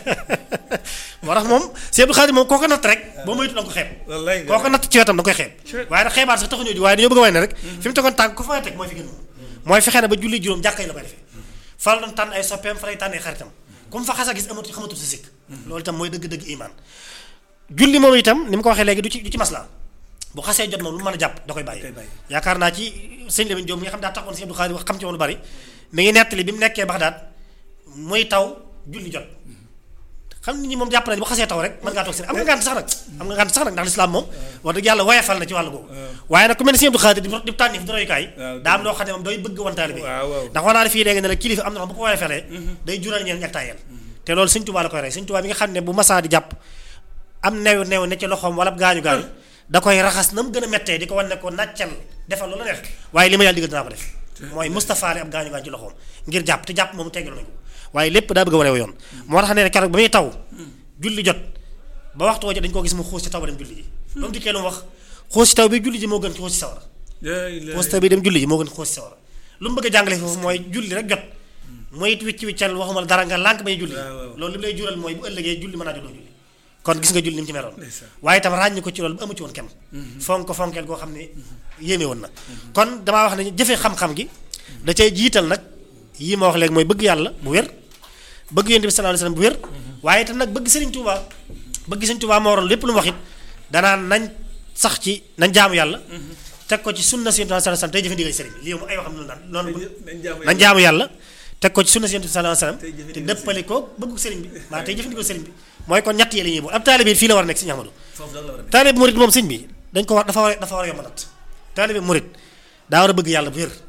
moo tax moom Sëñ Abdou Khadre moom koo ko natt rek boo moytu da nga ko xeeb wallaay koo ko natt ci wetam da nga koy xeeb waaye nag xeebaat sax taxuñoo di waaye dañoo bëgg a way ne rek fi mu tegoon tànk ko fa teg mooy fi gën moom mooy fexe na ba julli juróom jàkka yi la koy defee fa la doon tànn ay soppeem fa lay tànn ay xaritam comme fa xas a gis amatu xamatul sa sikk loolu itam mooy dëgg-dëgg iman julli moom itam ni mu ko waxee léegi du ci du ci masla bu xasee jot moom lu mu mën a jàpp da koy bàyyi koy bàyyi. yaakaar naa ci sëñ Lamine Diop mi nga xam daa taxoon Sëñ Abdou Khadre wax xam ci woon lu bari mi ngi nettali bi mu nekkee Baxdaad muy taw julli jot xam nit ñi moom jàpp nañu bu xasee taw rek mën ngaa toog si am nga ngànt sax nag am nga ngànt sax nag ndax lislaam moom wax dëgg yàlla woyefal na ci wàllu googu waaye nag ku mel ne Sëñ Abdou Khadre di di tànni fi di royukaay waaw, daa am loo xam ne moom doy bëgg wantaale bi waaw, waaw. ndax wax naa ne fii léegi ne la kilifa am na xam bu ko woyefalee day jural ñeen ñak tayel te loolu Sëñ Tuubaa la koy rey Sëñ Tuubaa bi nga xam ne bu masaa di jàpp am neew neew ne ci loxoom wala gaañu gaañu da koy raxas na mu gën a mettee di ko wan ne ko nàccal defal loolu la neex waaye li ma yàlla digal dinaa ko def mooy Moustapha li am gaañu gaañu ci loxoom ngir jàpp te jàpp moom teggal nañu ko waaye lépp daa bëgg a wane yoon moo tax ne keroog ba muy taw julli jot ba waxtu woo dañ koo gis mu xuus ci taw ba dem julli ji ba mu dikkee lu mu wax xuus ci taw bi julli ji moo gën xuus ci sawara laa ilaaha xuus ci taw bi dem julli ji moo gën xuus ci sawara lu mu bëgg a jàngale foofu mooy julli rek jot mooy it wicc wiccal waxuma la dara nga lànk bay julli waaw, waaw. loolu li mu lay jural mooy bu ëllëgee julli mën naa jotoo julli kon gis nga julli ni mu ci meloon Ndeysaan. waaye itam ràññi ko ci loolu bu amu ci woon kenn fonk ko fonkeel goo xam ne yéeme woon na kon damaa wax ne jëfe xam-xam gi da cay jiital nag yii ma wax léegi mooy bëgg yàlla bu wér bëgg yonent bi sallallahu alayhi wasallam bu wér waaye itam nag bëgg Sëriñ Tuubaa bëgg Sëriñ Tuubaa moo waral lépp lu mu wax it danaan nañ sax ci nañ jaamu yàlla teg ko ci sunna si yonent bi sallallahu alayhi wasallam tey jëfe ndigal sëriñ bi lii moom ay waxam noonu daan noonu bu nañ jaamu nañ jaamu yàlla teg ko ci sunna si yonent bi sallallahu alayhi wasallam Tey jëfe te ndigal dëppale ko bëggu sëriñ bi maa tey jëfe ndigal sëriñ bi mooy kon ñett yi la ñuy bool ab taalibe fii la war a nekk Sëriñ Ahmadu foofu da la war a nekk taalibe murit moom sëñ bi dañ ko war dafa war a dafa war a yomb nat taalibe murit daa war a bëgg yàlla bu wér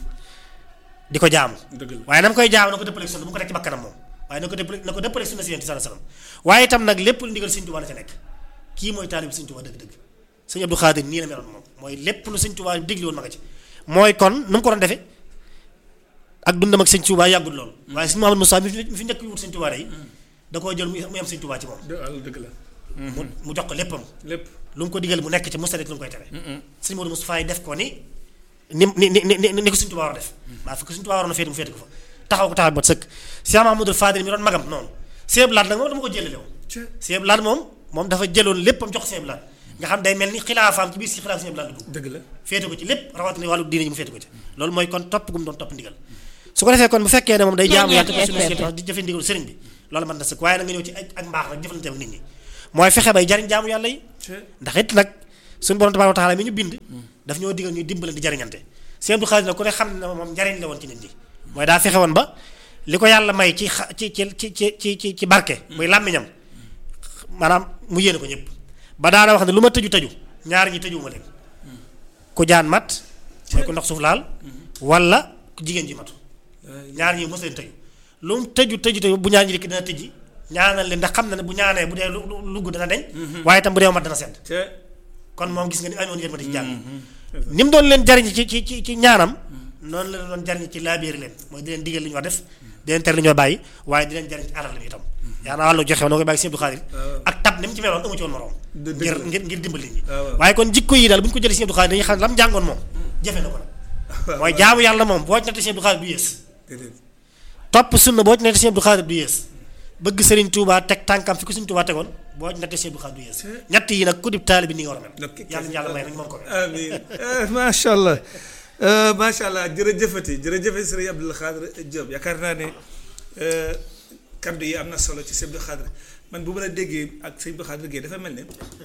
di ko jaamu dëgg la waaye na mu koy jaamu na ko dëppale sunna bu mu ko teg ci bakkanam moom waaye na ko dëppale na ko dëppale sunna si yonent bi sallallahu alayhi wasallam waaye itam nag lépp lu ndigal Sëñ Tuubaa la ca nekk kii mooy taalibe Sëñ Tuubaa dëgg-dëgg Sëñ Abdou Khadre nii la meloon moom mooy lépp lu Sëñ Tuubaa digli woon ma nga ci mooy kon nu mu ko doon defee ak dundam ak Sëñ Tuubaa yàggul loolu waaye Sëñ Mouhamadou Moussa mi fi mi fi njëkk wut Sëñ Tuubaa yi da koo jël mu yem Sëñ Tuubaa ci moom dë- walla dëgg la mu mu jox ko léppam lépp lu mu ko digal mu nekk ci musta def lu mu koy tere sëñ Modou Moustapha yi def ko ni ni ni ni ni ni ko Sëñ Tuubaa war a def maa fi ko Sëñ Tuubaa waroon a féete mu féete ko fa taxaw ko taxaw bot sëkk Cheikh Mahamadou Fadil mi doon magam noonu Sëñ Laat nag moom dama ko jëlale woon Sëñ Laat moom moom dafa jëloon léppam jox Sëñ Laat nga xam day mel ni xilaafaam ci biir si xilaaf Sëñ Laat la dugg dëgg la féete ko ci lépp rawatina wàllu diine ji mu féete ko ci loolu mooy kon topp gu mu doon topp ndigal su ko defee kon bu fekkee ne moom day jaamu yàlla te ko suñu di jëfe ndigal sëriñ bi loolu mën na sëkk waaye nag nga ñëw ci ak ak mbaax nag jëfalante ak nit ñi mooy fexe bay jariñ jaamu yàlla yi ndax it nag suñu borom tabaaraka wa taala mi ñu bind daf ñoo digal ñuy dimbale di jariñante Sëñ Abdou Khadre nag ku ne xam ne moom njariñ la woon ci nit ñi mooy daa fexe woon ba li ko yàlla may ci xa ci ci ci ci ci ci barke muy làmmiñam maanaam mu yéene ko ñëpp ba daana wax ne lu ma tëju tëju ñaar ñi tëjuwuma leen ku jaan mat mooy ku ndox suuf laal wala ku jigéen ji matu ñaar ñi mos leen tëju lu mu tëju tëju tëju bu ñaar ñi dikk dina tëjji ñaanal leen ndax xam na ne bu ñaanee bu dee lu lugg dana deñ waaye itam bu dee mat dana sedd kon moom gis nga ni amoon yërmande ci jàng ni mu doon leen jariñ ci ci ci ci ñaanam noonu la doon jariñ ci laabiir leen mooy di leen digal li ñu war def di leen tere li ñu war bàyyi waaye di leen jariñ ci alal bi itam yaa naa wàllu joxe noo koy bàyyi Sëñ Abdou Khadre ak tab ni mu ci meloon amu ci woon moroom ngir ngir ngir dimbali nit ñi waaye kon jikko yi daal bu ñu ko jëlee Sëñ Abdou Khadre dañuy xam ne lam jàngoon moom jëfe na ko nag mooy jaamu yàlla moom boo ci nattee Sëñ Abdou Khadre du yées topp sunna boo ci nattee Sëñ Abdou Khadre du yées bëgg Serigne Touba teg tànkam fi ko Serigne Touba tegoon boo ci nattee Sëñ Abdou Khadre du yées ñett yi nag ku dib taalibe bi ni nga war a mel yàlla ñu yàlla may nañu mën ko amiin macha allah macha allah jërëjëfati jërëjëfati Serigne Abdou Khadre Diop yaakaar naa ne kaddu yi am na solo ci Sëñ Abdou Khadre man bu ma la déggee ak Sëñ Abdou Khadre Gueye dafa mel ne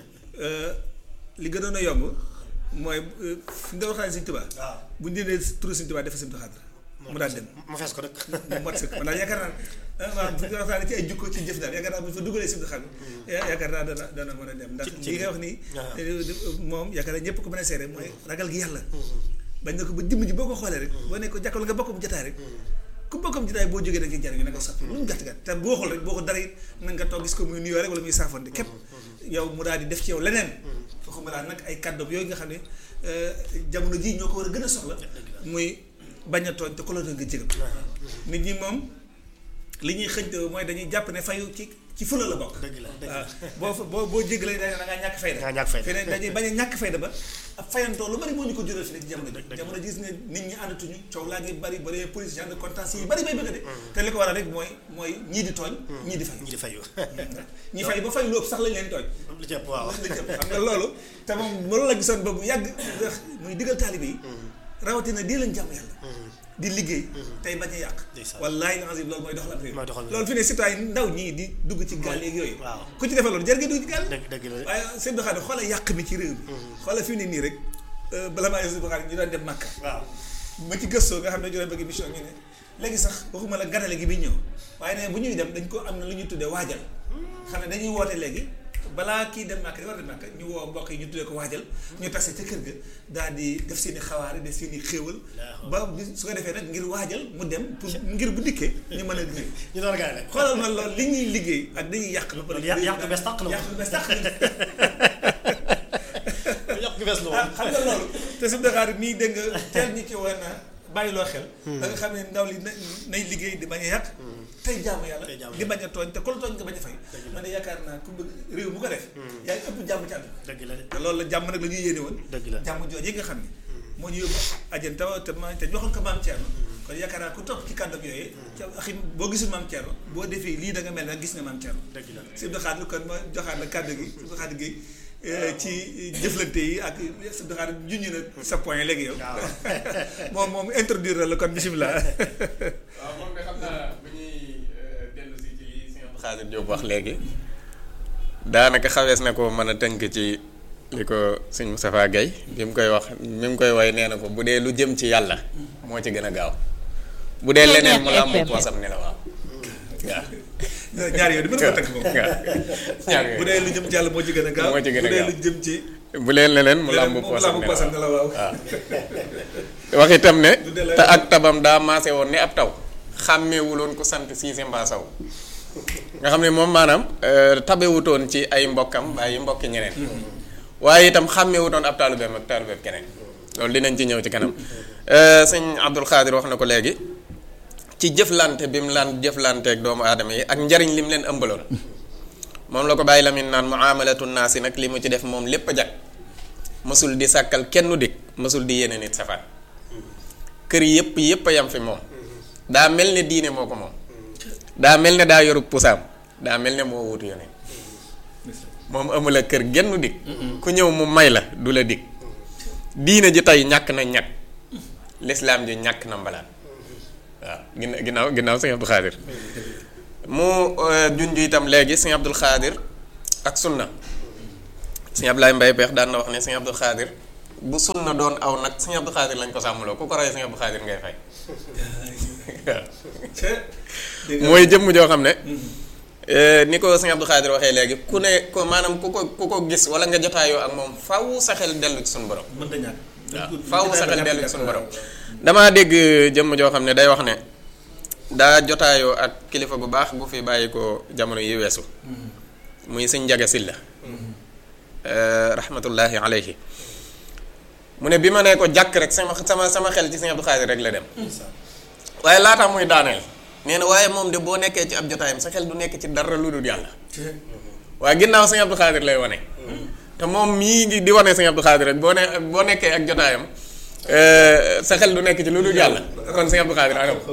li gënoon a yomb mooy fi nga waxee Sëñ Tuubaa bu ñu dee turu Sëñ Tuubaa dafa Sëñ Abdou Khadre mu daal dem mu fees ko rek mu mat sëkk man daal yaakaar naa waaw bu ñu waxtaanee ci ay jukko ci jëf daal yaakaar naa bu ñu fa dugalee Sëñ Abdou Khadre yaakaar naa dana dana mën a dem ndax li nga wax nii moom yaakaar naa ñëpp ko mën a seere mooy ragal gi yàlla bañ na ko ba jëmm ji boo ko xoolee rek boo ne ko jàkkal nga bokkum jotaay rek ku bokkam jotaay boo jógee da nga jariñu na ko soppi lu mu gàtt gàtt te boo xool rek boo ko dara it na nga toog gis ko muy nuyoo rek wala muy saafonte képp yow mu daal di def ci yow leneen waxuma laa nag ay kàddoom yooyu nga xam ne jamono jii ñoo ko war a gën a soxla muy bañ a tooñ te ko la doon nga jégal nit ñi moom li ñuy xëñte mooy dañuy jàpp ne fayu ci ci fula la bokk dëgg la dëgg la waaw boo boo boo jégalee da ngaa ñàkk fayda da ngaa ñàkk fayda feneen dañuy bañ a ñàkk fayda ba ab fayantoo lu bari moo ñu ko jural fi ne ci jamono ji jamono gis nga nit ñi àndatuñu coow laa ngi bari bari police genre de contentieux yi bari bay bëgg de te li ko waral rek mooy mooy ñii di tooñ ñii di fay ñi di fayu ñi fay ba fay lu ëpp sax lañ leen tooñ lu ci ëpp waaw lañ leen xam nga loolu te moom loolu la gisoon ba bu yàgg muy digal taalibe yi rawatina di leen jàmm yàlla di liggéey tey bañ a yàq wallaahi lazim loolu mooy doxal ab réew loolu fi ne citoyen ndaw ñii di dugg ci gaal yeeg yooyu waaw ku ci defee loolu jar nga dugg ci gaal dëgg dëgg la waaye seen doxaane xoola yàq mi ci réew mi xoola fi ne nii rek bala maa yos doxaane ñu doon dem Makka waaw ma ci gëstoo nga xam ne ñu doon bëgg émission ñu ne léegi sax waxuma la ganale gi bi ñëw waaye ne bu ñuy dem dañ ko am na lu ñuy tuddee waajal xam ne dañuy woote léegi balaa kii dem Makka di war a dem Makka ñu woo mbokk yi ñu tuddee ko waajal ñu tase ca kër ga daal di def seen i xawaare def seen i xéewal ba su ko defee nag ngir waajal mu dem pour ngir bu dikkee ñu mën a liggéey ñu doon gaay rek xoolal ma loolu li ñuy liggéey ak dañuy yàq ba pare yàq yàq bu bees tàq la yàq bu bees tàq yàq bu bees la woon xam nga loolu te su Dakar nii dégg nga teel ñi ci woon na bàyyiloo xel da nga xam ne ndaw li nay liggéey di bañ a yàq tey jaamu yàlla di bañ a tooñ te ku la tooñ nga bañ a fay man de yaakaar naa ku bëgg réew mu ko def yaa ngi ëpp jàmm ci àdduna dëgg la te loolu la jàmm nag la ñuy yéene woon dëgg la jàmm jooju yi nga xam ne moo ñu yóbbu ajan taw te ma te joxoon ko maam Thierno kon yaakaar naa ku topp ci kàddu yooyu ca axi boo gisul maam Thierno boo defee lii da nga mel ne gis nga maam Thierno dëgg la si doxaat kon ma joxaat la kàddu gi si doxaat gi ci jëflante yi ak si doxaat junj na sa point léegi yow moom moom introduire la kon bisimilah waaw moom de xam naa bu ñuy dellu si ci li Sëñ Abdou Khadre Diop wax léegi daanaka xawees na ko mën a tënk ci li ko sëñ Moustapha Guèye bi mu koy wax mi mu koy woy nee na ko bu dee lu jëm ci yàlla moo ci gën a gaaw bu dee leneen mu làmb poosam ne la waaw waaw ñaar yooyu di mën ko tënk moom ñaar bu dee lu jëm ci yàlla moo ci gën a gaaw moo ci gën a bu dee gaaw lu jëm ci bu leen leneen mu làmb mu poosam làmb ne la poosam ne la waaw waaw wax itam ne te ak tabam daa maase woon ni ab taw xàmmeewuloon ku sant Siise mbaa Saw nga xam ne moom maanaam tabewutoon ci ay mbokkam bàyyi mbokki ñeneen waaye itam xàmmeewutoon ab taalubeem ak taalubeem keneen loolu dinañ ci ñëw ci kanam sëñ Abdou Khadre wax na ko léegi ci jëflante bi mu laan jëflanteeg doomu aadama yi ak njariñ li mu leen ëmbaloon moom la ko bàyyi lamin naan muamalatu naasi nag li mu ci def moom lépp a jag mësul di sàkkal kenn dik mësul di yéene nit safaan kër yëpp yëpp a yam fi moom daa mel ne diine moo ko moom daa mel ne daa yoru pusaam daa mel ne moo wutu yoneen moom amula kër genn dik ku ñëw mu may la du la dik diine ji tey ñàkk na ñàkk lislaam ji ñàkk na mbalaan waaw ginna ginnaaw ginnaaw sëñ Abdou Khadre mu junj itam léegi sëñ Abdou Khadre ak sunna sëñ Ablaye Mbaye Peex daan na wax ne sëñ Abdou Khadir bu sunna doon aw nag sëñ Abdou Khadir lañ ko sàmmloo ku ko rey sëñ Abdou Khadir ngay fay mooy jëmm joo xam ne ni ko sëñ Abdou Khadir waxee léegi ku ne ko maanaam ku ko ku ko gis wala nga jotaayoo ak moom faw sa xel dellu ci suñu borom waaw faw sa xel dellu ci suñu borom damaa dégg jëmm joo xam ne day wax ne daa jotaayoo ak kilifa gu baax gu fi bàyyi ko jamono yi weesu muy sëñ Njaga Silla rahmatullahi alayhi mu ne bi ma nee ko jàkk rek sama sama sama xel ci sëñ Abdou Khadir rek la dem waaye laata muy daaneel nee na waaye moom de boo nekkee ci ab jotaayam sa xel du nekk ci dara lu dul yàlla waaye ginnaaw sëñ Abdou Khadir lay wane te moom mii ngi di wane sëñ Abdou Khadir rek boo ne boo nekkee ak jotaayam sa xel du nekk ci lu dul yàlla kon sëñ Abdou Khadir anam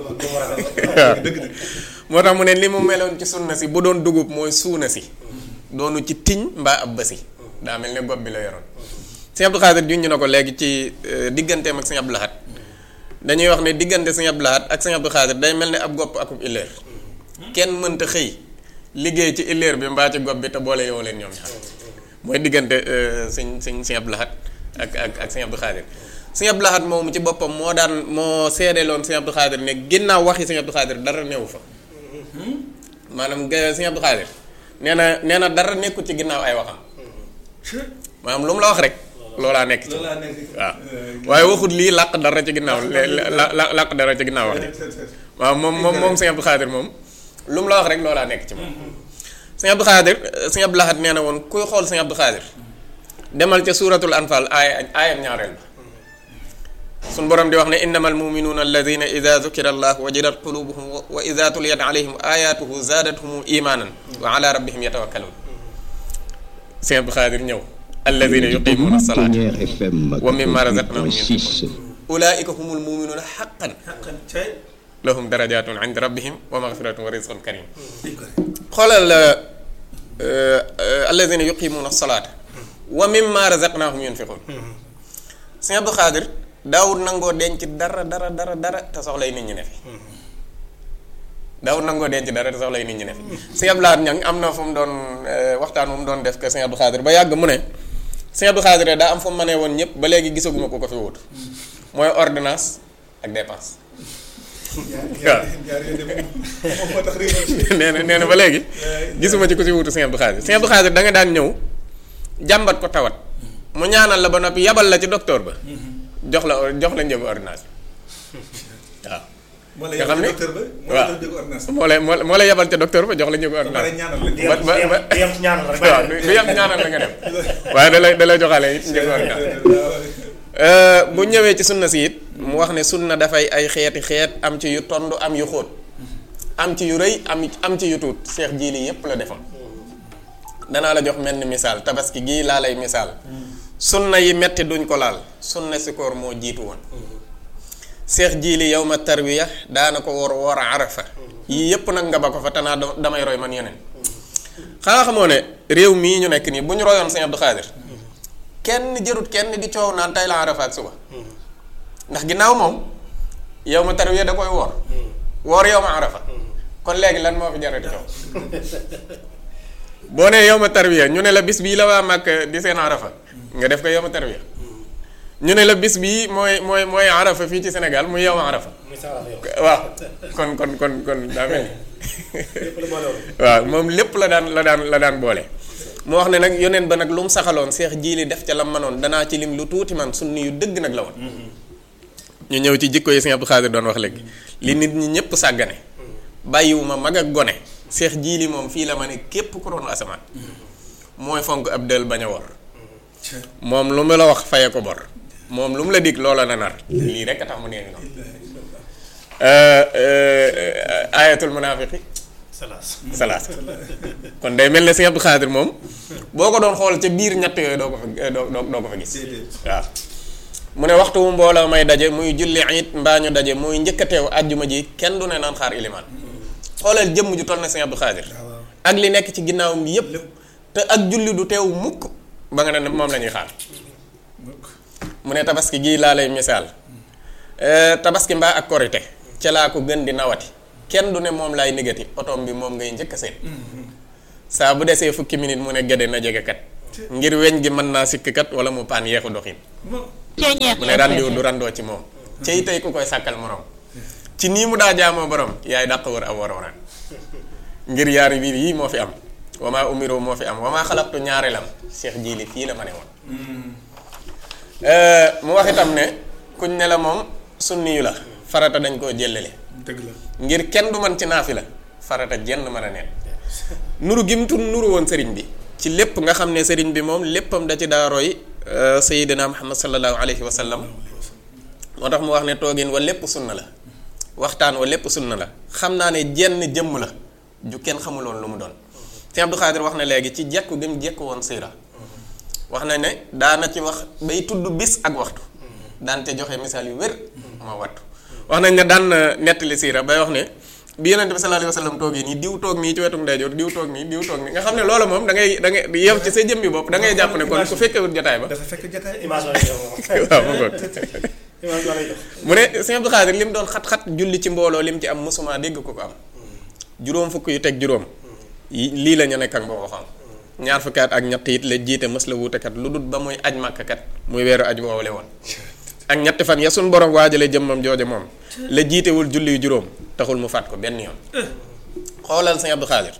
moo tax mu ne li mu meloon ci sunna si bu doon dugub mooy suuna si doonu ci tiñ mbaa ab basi daa mel ne gob bi la yoroon sëñ Abdou Khadir junj na ko léegi ci digganteem ak sëñ Abdou Lahad dañuy wax ne diggante sëñ Abdou Lahad ak sëñ Abdou Khadir day mel ne ab gopp akub illeer kenn mënta xëy liggéey ci illeer bi mbaa ci gopp bi te boole yow leen ñoom ñaar mooy diggante sëñ sëñ sëñ Abdou Lahad ak ak ak sëñ Abdou Khadir sëñ Abdou Lahad moomu ci boppam moo daan moo seedeeloon sëñ Abdou Khadir ne ginnaaw waxi sëñ Abdou Khadir dara newu fa maanaam sëñ Abdou Khadir nee na nee na dara nekkul ci ginnaaw ay waxam maanaam lu mu la wax rek loolaa nekk ci waaw waaye waxut lii làq dara ci ginnaaw la làq dara ci ginnaaw wax ji waaw moom moom moom sëñ Abdou Khadir moom lu mu la wax rek loolaa nekk ci moom sëñ Abdou Khadir sëñ Abdou Lahad nee na woon kuy xool sëñ Abdou Khadir demal ca suuratul anfal aaya aayam ñaareel ba suñ borom di wax ne innamal muminuuna alladina ida dukira allah wajilat qulubuhum wa ida tuliyat alayhim ayatuhu zaadathum imanan wa ala rabbihim yatawakkalun sëñ Abdou Khadir ñëw alladina yuqimuuna salaata wa mimma razaqnahum yunfiqun ulaika humul muminuuna xaqan lahum darajatun inda rabbihim wa magfiratun wa rizqun karim xoolal alladina yuqimuuna salaata wa mimma razaqnahum yunfiqun sëñ Abdou Khadir daawul nangoo denc dara dara dara dara te soxlay nit ñi ne fi daawul nangoo denc dara te soxlay nit ñi ne fi sëñ Abdou Lahad ñang am na fu mu doon waxtaan fu mu doon def que sëñ Abdou Khadir ba yàgg mu ne sëñ Abdou Khadir daa am fu mu mënee woon ñëpp ba léegi gisaguma ko ko fi wut mooy ordonnance ak dépense waaw nee na nee na ba léegi gisuma ci ku si wutu sëñ Abdou Khadir sëñ Abdou Khadir da nga daan ñëw jàmbat ko tawat mu ñaanal la ba noppi yabal la ci docteur ba jox la jox la njëgu ordonnance waaw nga xam ne waaw moo lay moo lay yabal ca docteur ba jox la njëgu ordonnance ba ba ba waaw du yem ñaanal la nga dem waaye da lay da lay joxaale it njëgu ordonnance bu ñëwee ci sunna si it mu wax ne sunna dafay ay xeeti xeet am ci yu tond am yu xóot am ci yu rëy am am ci yu tuut seex jii lii yépp la defoon danaa la jox mel ni misaal tabaski gii laa lay misaal sunna yi metti duñ ko laal sunna si koor moo jiitu woon seex jiili yow ma tarwiya daana ko wor wor arafa yii yépp nag nga ba ko fa tanaa damay roy man yeneen xanaa xamoo ne réew mii ñu nekk nii bu ñu royoon sëñ Abdou Khadir kenn jërut kenn di coow naan tey la arafa ak suba ndax ginnaaw moom yow ma tarwiya da koy woor woor yow ma arafa kon léegi lan moo fi jarati coow boo nee yow ma tarwiya ñu ne la bis bii la waa màkk di seen arafa nga def ko yow ma tarwiya ñu ne la bis bii mooy mooy mooy arafa fii ci Sénégal muy yow ma arafa waaw kon kon kon kon daa mel ni waaw moom lépp la daan la daan la daan boole mu wax ne nag yoneen ba nag lu mu saxaloon seex jiili def ca la manoon danaa ci lim lu tuuti man sunni yu dëgg nag la woon ñu ñëw ci jikko yi sëñ Abdou Khadir doon wax léegi li nit ñi ñëpp sàggane bàyyiwuma mag ak gone seex jiili moom fii la ma ne képp ku doon asamaan mooy fonk ab dël bañ a wor moom lu mu la wax faye ko bor moom lu mu la dig loola na nar lii rek a tax mu nee noonu ayatul munaafiqi salaas kon day mel ne sëñ Abdou Khadir moom boo ko doon xool ca biir ñett yooyu doo ko fa doo doo ko fa gis waaw mu ne waxtu wu mbooloo may daje muy julli it mbaa ñu daje muy njëkk a teew àjjuma ji kenn du ne naan xaar ilimaan xoolal jëmm ju toll na sëñ Abdou Khadir ak li nekk ci ginnaawam bi yépp te ak julli du teew mukk ba nga ne moom la ñuy xaar mu ne tabaski gii laa lay misaal tabaski mbaa ak korite ca laa ko gën di nawati kenn du ne moom laay négati otoom bi moom ngay njëkk a seen saa bu desee fukki minute mu ne gede na jege kat ngir weñ gi mën naa sikk kat wala mu paan yeexu doxin mu ne randiw du randoo ci moom cey tey ku koy sàkkal morom ci nii mu daa jaamoo borom yaay dàq wër ab warooraan ngir yaari biir yii moo fi am wamaa umiru moo fi am wamaa xalaqtu ñaareelam Cheikh Jili fii la ma ne woon mu wax itam ne kuñ ne la moom sunni yu la farata dañ koo jëllale dëgg la ngir kenn du man ci naafi la farata jenn mën a neen nuru gim tun nuru woon sëriñ bi ci lépp nga xam ne sëriñ bi moom léppam da ci daa roy sayidina muhammad sallallahu alayhi wa sallam moo tax mu wax ne toogin wa lépp sunna la waxtaan wa lépp sunna la xam naa ne jenn jëmm la ju kenn xamuloon lu mu doon Sëñ Abdou Khadir wax na léegi ci jekku gi mu jekku woon siira wax na ne daana ci wax bay tudd bis ak waxtu daan te joxe misaal yu wér ma wattu wax nañ ne daan na nettali siira bay wax ne bi yonente bi sallallahu alayhi wa sallam toogee nii diw toog nii ci wetu ndeyjoor diw toog nii diw toog nii nga xam ne loola moom da ngay da ngay yow ci sa jëmmi bopp da ngay jàpp ne kon ku fekkewut jotaay ba dafa fekk jotaay image la jox moom waaw mu ngoog image la jox mu ne Sëñ Abdou Khadir li mu doon xat-xat julli ci mbooloo li mu ci am musuma dégg ko ko am juróom fukk yu teg juróom yi lii la ñu nekk ak boo xam ñaar fukki at ak ñett it la jiite mës la wuutekat lu dut ba muy aj màkkakat muy weeru aj woowale woon ak ñetti fan ya suñ borom waajale jëmmam jooje moom la jiitewul julli yu juróom taxul mu faat ko benn yoon xoolal Sëñ Abdou Khadir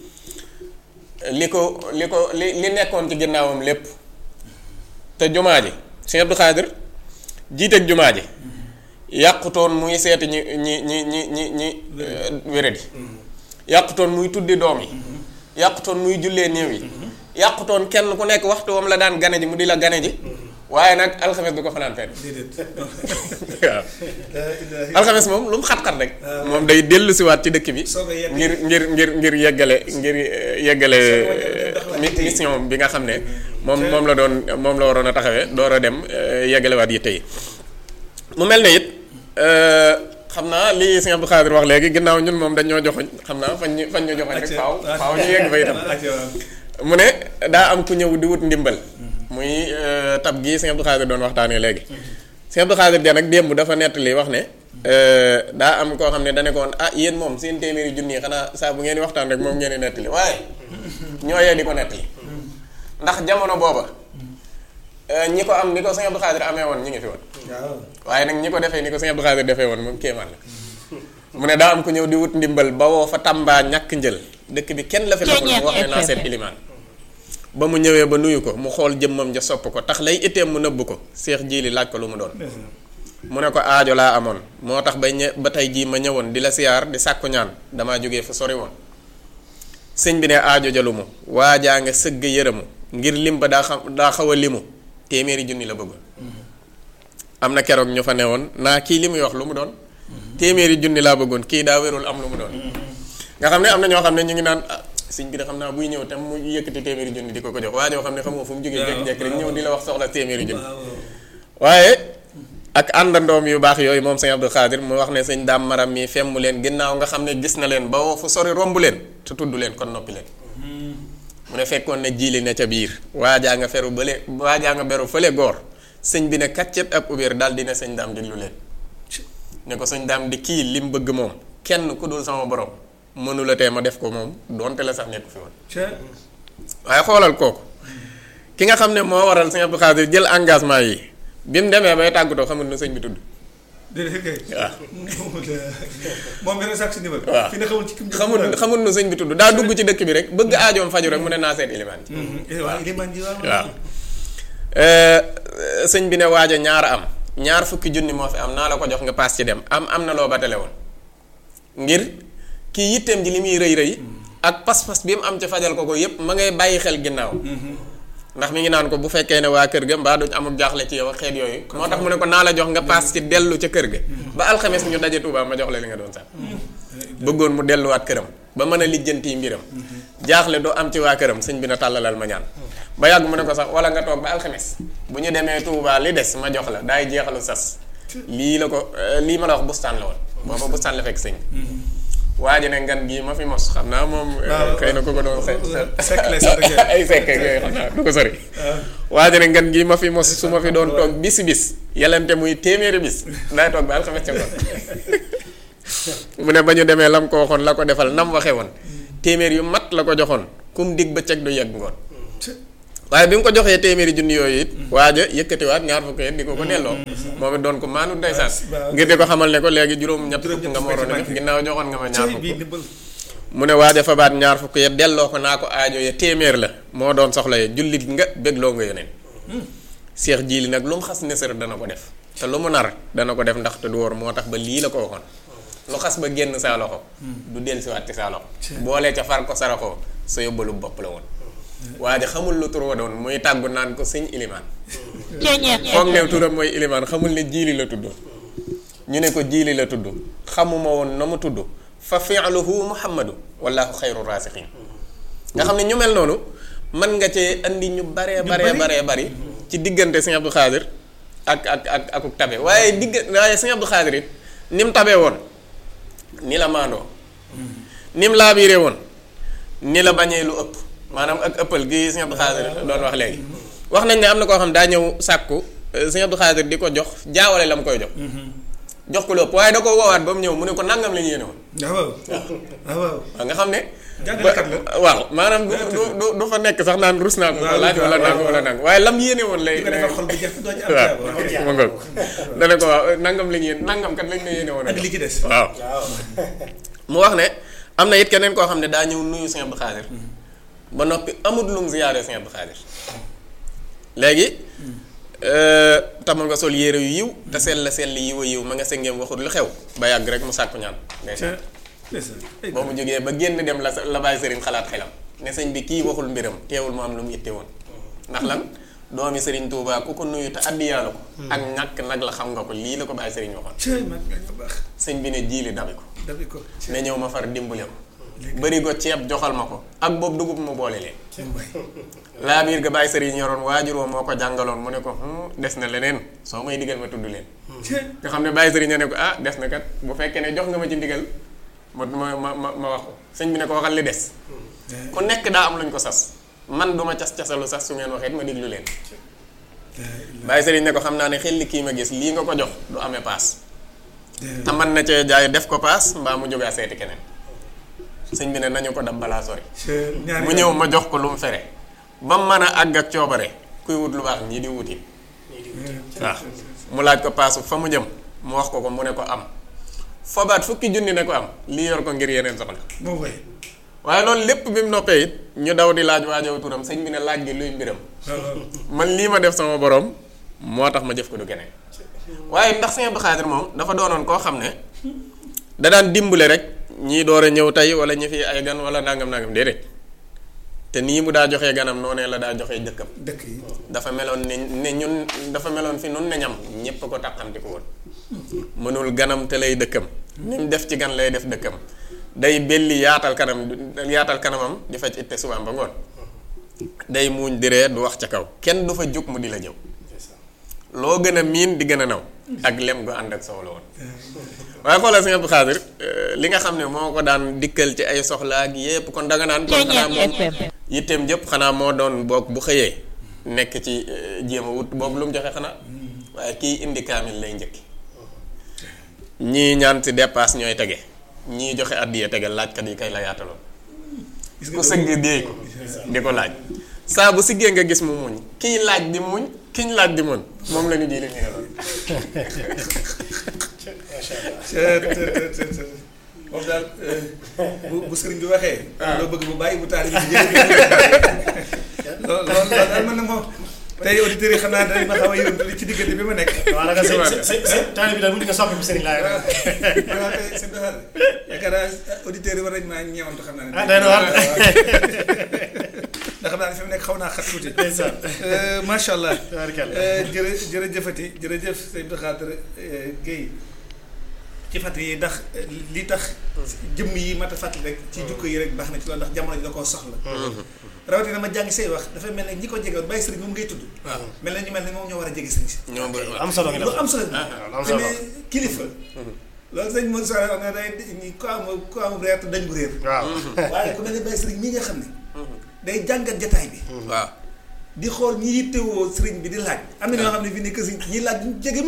li ko li ko li li nekkoon ci ginnaawam lépp te jumaa ji Sëñ Abdou Khadir jiiteeg jumaa ji yàqutoon muy seeti ñi ñi ñi ñi ñi ñi wéradi yàqutoon muy tuddi doom yi yàqutoon muy jullee néew yi yàqutoon kenn ku nekk waxtu wam la daan gane ji mu di la gane ji waaye nag alxames du ko fanaan fenn waaw alxames moom lu mu xat-xat rek moom day dellu siwaat ci dëkk bi ngir ngir ngir ngir yeggale ngir yeggale mission bi nga xam ne moom moom la doon moom la waroon a taxawee door a dem yeggalewaat yitte yi mu mel ne it xam naa li Sëñ Abdou Khadir wax léegi ginnaaw ñun moom dañ ñoo joxoñ xam naa fañ ñu fañ ñu joxoñ rek faaw faaw ñu yegg fa itam mu ne daa am ku ñëw di wut ndimbal muy tab gii Sëñ Abdou Khadir doon waxtaanee léegi Sëñ Abdou Khadir ja nag démb dafa nettali wax ne daa am koo xam ne dane ko woon ah yéen moom seen téeméeri junni xanaa saa bu ngeen di waxtaan rek moom ngeen di nettali waaye ñooyee di ko nettali ndax jamono booba ñi ko am ni ko Sëñ Abdou Khadir amee woon ñi ngi fi woon waaye nag ñi ko defee ni ko Sëñ Abdou Khadir defee woon moom kéemaan la mu ne daa am ku ñëw di wut ndimbal ba woo fa Tamba ñàkk njël dëkk bi kenn la fi taxul mu wax ne naa seet ilimaan ba mu ñëwee ba nuyu ko mu xool jëmmam ja sopp ko tax lay itteem mu nëbb ko seex jiili laaj ko lu mu doon mu ne ko aajo laa amoon moo tax ba ñe ba tey jii ma ñëwoon di la siyaar di sàkku ñaan damaa jógee fu sori woon sëñ bi ne aajo jalu mu waajaa nga sëgg yërëmu ngir lim ba daa xam daa xaw a limu téeméeri junni la bëggoon am na keroog ñu fa newoon naa kii li muy wax lu mu doon téeméeri junni laa bëggoon kii daa wérul am lu mu doon nga xam ne am na ñoo xam ne ñu ngi naan ah sëñ bi de xam naa buy ñëw tam mu yëkkati téeméeri junni di ko ko jox waa joo xam ne xamoo fu mu jógee jekk-jekk rek ñëw di la wax soxla téeméeri junni waaye ak àndandoom yu baax yooyu moom sëñ Abdou Khadir mu wax ne sëñ daam maram mi femm leen ginnaaw nga xam ne gis na leen ba woo fu sori romb leen te tudd leen kon noppi leen mu ne fekkoon ne jiili ne ca biir waajaa nga feru bële waajaa nga beru fële goor sëñ bi ne kaccet ak ubéer daal dina sëñ daam diglu leen ne ko sëñ daam di kii lim bëgg moom kenn ku dul sama borom mënula tee ma def ko moom donte la sax nekku fi woon waaye xoolal kooku ki nga xam ne moo waral sëñ Abdou Khadir jël engagement yi bi mu demee bay tàggatoo xamul nu sëñ bi tudd waaw moom benn sax si ndimbal waaw fi ne xamul ci kim xamul xamul nu sëñ bi tudd daa dugg ci dëkk bi rek bëgg aajoom faju rek mu ne naa seet ilimaan ji waaw ilimaan ji waaw waaw sëñ bi ne waaja ñaar am ñaar fukki junni moo fi am naa la ko jox nga paas ci dem am am na loo batale woon ngir kii yitteem ji li muy rëy rëy ak pas-pas bi mu am ci fajal ko ko yépp ma ngay bàyyi xel ginnaaw ndax mi ngi naan ko bu fekkee ne waa kër ga mbaa duñ amul jaaxle ci yow ak xeet yooyu moo tax mu ne ko naa la jox nga paas ci dellu ca kër ga ba alxames ñu daje Tuubaa ma jox la li nga doon sax bëggoon mu delluwaat këram ba mën a lijjanti mbiram jaaxle doo am ci waa këram sëñ bi na tàllalal ma ñaan ba yàgg mu ne ko sax wala nga toog ba alxames bu ñu demee Tuubaa li des ma jox la daay jeexalu sas lii la ko lii ma la wax bustaan la woon booba bustaan la fekk sëñ waa ji ne ngan gii ma fi mos xam naa moom xëy na ku ko doon ay sekk yooyu xam naa du ko sori waa ji ne ngan gii ma fi mos su ma fi doon toog bis bis yelente muy téeméeri bis daay toog ba alxames ca ngoon mu ne ba ñu demee lam ko waxoon la ko defal nam waxe woon téeméer yu mat la ko joxoon kum dig bëccëg du yegg ngoon waaye bi mu ko joxee téeméeri junni yooyu it waaja yëkkatiwaat ñaar fukk yet di ko ko delloo moom it doon ko maanu ndeysaan ngir di ko xamal ne ko léegi juróom ñett fukk nga ma waroon a def ginnaaw joxoon nga ma ñaar fukk mu ne waaja fabaat ñaar fukk ya delloo ko naa ko aajo ya téeméer la moo doon soxla ya jullit nga bégloo nga yeneen seex jiili nag lu mu xas nesër dana ko def te lu mu nar dana ko def ndax te du wóor moo tax ba lii la ko waxoon lu xas ba génn saa loxo du dellusiwaat ci saa loxo boolee ca far ko saraxoo sa yóbbalu bopp la woon waaye xamul lu tur wa doon muy tàggu naan ko sëñ ilimaan foog ne turam mooy ilimaan xamul ne jiili la tudd ñu ne ko jiili la tudd xamuma woon na mu tudd fa fi'luhu muhammadu wallahu xayru raasixiin nga xam ne ñu mel noonu mën nga cee andi ñu baree baree baree bari ci diggante sëñ Abdou Khadir ak ak ak akuk tabe waaye digg waaye sëñ Abdou Khadir it ni mu tabee woon ni la maandoo ni mu laabiiree woon ni la bañee lu ëpp maanaam ak ëppal gi sëñ Abdou Khadir doon wax léegi wax nañ ne am na koo xam daa ñëw sàkku sëñ Abdou Khadir di ko jox jaawale la mu koy jox jox ko lu ëpp waaye da ko woowaat ba mu ñëw mu ne ko nangam la ñu yéene woon waaw waaw nga xam ne jàngalekat la waaw maanaam du du du fa nekk sax naan rus naa ko ko laaj wala nang wala nang waaye lam yéene woon lay di ko defal xol bu jeex doo ci am waaw ma ngoog dana ko waaw nangam la ñu yéen nangam kat lañ la yéene woon ak li ci des waaw mu wax ne am na it keneen koo xam ne daa ñëw nuyu Sëñ Abdou Khadir ba noppi amut lum ziyaare Sëñ Abdou Khadir léegi tama nga sol yére yu yiw te sell la sell yiw a yiw ma nga sengeem waxut lu xew ba yàgg rek mu sàkku ñaan ndeysaan boo mu jógee ba génn dem la la bàyyi sëriñ xalaat xelam ne sëñ bi kii waxul mbiram teewul mu am lu mu itte woon ndax lan doomi sëriñ Touba ku ko nuyu te addiyaala ko ak ñàkk nag la xam nga ko lii la ko bàyyi sëriñ waxoon sëñ bi ne jiili dabi ko dabi ko ne ñëw ma far dimbale ko bëri ko ceeb joxal ma ko ak boobu dugub mu boole leen laa biir ga bàyyi sëriñ yoroon waajur woo moo ko jàngaloon mu ne ko des na leneen soo may digal ma tudd leen nga xam ne bàyyi sëriñ ne ko ah des na kat bu fekkee ne jox nga ma ci ndigal ma ma ma ma wax ko sëñ bi ne ko waxal li des ku nekk daa am luñ ko sas man duma cas casalu sas su ngeen waxee ma diglu leen bàyyi sëriñ ne ko xam naa ne xel li kii ma gis lii nga ko jox du amee paas te man na cee jaay def ko paas mbaa mu jógaa seeti keneen sëñ bi ne nañu ko dab balaa sori mu ñëw ma jox ko lu mu fere ba mu mën a àgg ak coobare kuy wut lu baax ñii di wuti waaw mu laaj ko paasu fa mu jëm mu wax ko ko mu ne ko am fobaat fukki junni ne ko am lii yor ko ngir yeneen soxla waaye loolu lépp bi mu noppee it ñu daw di laaj waajow turam sëñ bi ne laaj gi luy mbiram man lii ma def sama borom moo tax ma jëf ko du keneen waaye ndax Sëñ Abdou Khadir moom dafa doonoon koo xam ne da daan dimbale rek ñii door a ñëw tey wala ñi fi ay gan wala nangam nangam déedéet te nii mu daa joxee ganam noonee la daa joxee dëkkam dëkk yi dafa meloon ne ne ñun dafa meloon fi nun ne ñam ñépp ko taqamti ko woon mënul ganam te lay dëkkam ni mu def ci gan lay def dëkkam day belli yaatal kanam yaatal kanamam di faj itte subaam ba ngoon day muuñ di ree du wax ca kaw kenn du fa jóg mu di la jëw loo gën a miin di gën a naw ak lem gu ànd ak soow la woon waaye xoolal Sëñ Abdou Khadir li nga xam ne moo ko daan dikkal ci ay soxla ak yépp kon danga naan kon xanaa moom yitteem jëpp xanaa moo doon boog bu xëyee nekk ci jéem a wut boog lu mu joxe xanaa waaye kii indi kaamil lay njëkki ñii ñaan ci dépasse ñooy tege ñii joxe àddiya tege laajkat yi kay la yaataloon ku sëgg déey ko di ko laaj saa bu siggee nga gis mu muñ kiy laaj di muñ kiñ laaj di muñ moom la ñu ji li ñu lool moom daal bu bu sëriñ bi waxee. loo bëgg mu bàyyi bu taal bi jëlee loolu loolu daal man nag moom tey auditeurs yi xam naa dañ ma xaw a yërëm ci diggante bi ma nekk. waaw nag sëñ sëñ sëñ taal bi daal bu ñu ko soppi sëriñ laa yor. waaw tey sëñ bi yaakaar naa auditeurs yi war nañu maa ñeewantu xam naa ne. ah day na waar. ndax xam naa ne fi mu nekk xaw naa xat tuuti. ndeysaan. macha allah. tabaarkalla. jërë jërëjëfati jërëjëf sëñ Abdou Khadir Guèye ci fàttali yi ndax li tax jëmm yi mat a fàttali rek ci jukko yi rek baax na ci loolu ndax jamono ji da koo soxla rawatina ma jàngi say wax dafa mel ne ñi ko jege woon bàyyi sëriñ moom ngay tudd waaw mel na ñu mel ne moom ñoo war a jege sëriñ si ñoo bëri am solo nga lu def am solo waaw am te solo ne kilifa loolu sëñ Modou Sow wax ne day ñi ko am ko am reer te dañ bu réer waaw. waaye ku mel ne bàyyi sëriñ mii nga xam ne day jàngat jataay bi waaw di xool ñi yittewoo sëriñ bi di laaj am na ñoo xam ne fii ne que si ñi laaj duñ jege mukk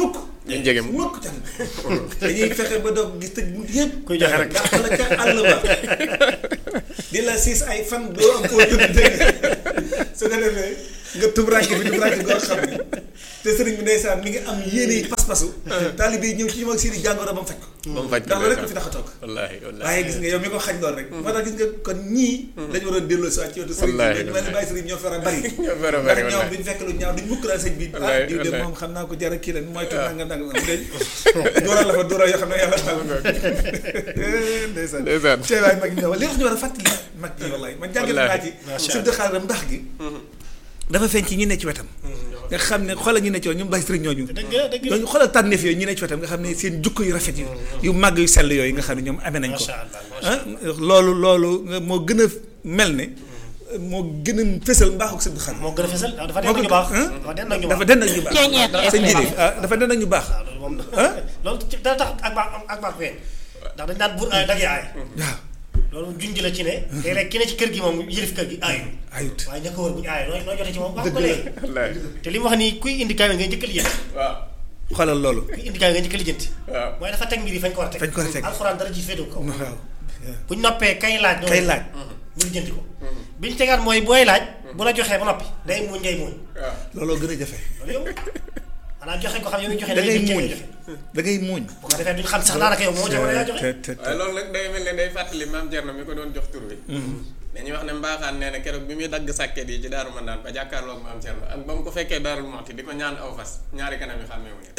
dañ jege mu mukk ca dañuy fexe ba doo gis tëj bunt yëpp kuy joxe rek dàq la ca àll ba di la siis ay fan doo am koo tëdd dégg su ko defee nga tubranke bi tubranke goo xam ne te sëriñ bi ndeysaan mi ngi am yéene yi pas-pasu taalibe yi ñëw ci ñoom ak seeni jàngoro ba mu faj ko ba mu faj ko ndax loolu rek ko fi tax a toog wallaahi wallaahi waaye gis nga yow mi ko xañ lool rek moo tax gis nga kon ñii dañu waroon delloo si waat ci wetu sëriñ Wallaahi, bi mel ni bàyyi sëriñ ñoo fara bari ñoo fara ndax bari, ñoom wallaahi. duñ fekk lu ñaaw duñ mukk daal sëñ bi ah Wallaahi, diw de wallaahi. moom xam naa ko jar a kii la mooy toog nanga nanga mu dee dóoral la fa dóoral yoo xam ne yàlla taal ndeysaan Ndeysaan. cee waay mag ñëw li wax ñu war a fàttali mag ñi wallaay man jàngat naa ci Macha su dëxaaram ndax gi dafa feeñ ci ñi ne ci wetam nga xam ne xoolal ñi ne ci wetam ñoom bàyyi sëriñ ñooñu dëgg la dëgg la ñooñu xoolal tànneef yooyu ñi ne ci wetam nga xam ne seen jukko yu rafet yu yu màgg yu sell yooyu nga xam ne ñoom amee nañ ko macha allah macha ah loolu loolu nga moo gën a mel ne moo gën a fësal mbaaxu sëñ Xaadim moo gën a fesal dafa moo den ko ñu baax ah? dafa den ñu dafa baax den ak ñu baax sëñ Jili ah dafa den ak ñu baax waaw loolu moom ah loolu ci dana tax ak baax ak baax ween ndax dañ naan buur ay dag aay waaw loolu junj la ci ne léeg-léeg ki ne ci kër gi moom yëlif kër gi aayu ayut waaye ña ko wër bu ñu aayu noo noo jotee ci moom wax Dëgg ko la. léegi wallaahi te li mu wax nii kuy indi kaamil ngay njëkk a lijjanti waaw xoolal loolu kuy indi kaamil ngay njëkk a lijjanti waaw mooy dafa teg mbir yi fañ ko war a teg Fañ ko war a teg. alxuraan dara ji féetu ko waaw buñ noppee kay laaj kay laaj mu lijjanti ko biñ tegaat mooy booy laaj bu la joxee ba noppi day muuñ ngay muuñ waaw looloo gën a jafe loolu yow xanaa joxe ko xam yow mi joxe da ngay jël muuñ joxe da ngay muuñ bu ko defee duñ xam sax daanaka yow moo joxe wala yaa joxe te te te waaye loolu nag day mel ne day fàttali maam Thierno mi ko doon jox tur wi dañuy wax ne mbaaxaan nee na keroog bi muy dagg sàkket yi ci daaru man daan ba jàkkaarloog maam Thierno ak ba mu ko fekkee daarul moxti di ko ñaan aw fas ñaari kanam yi xàmmee wu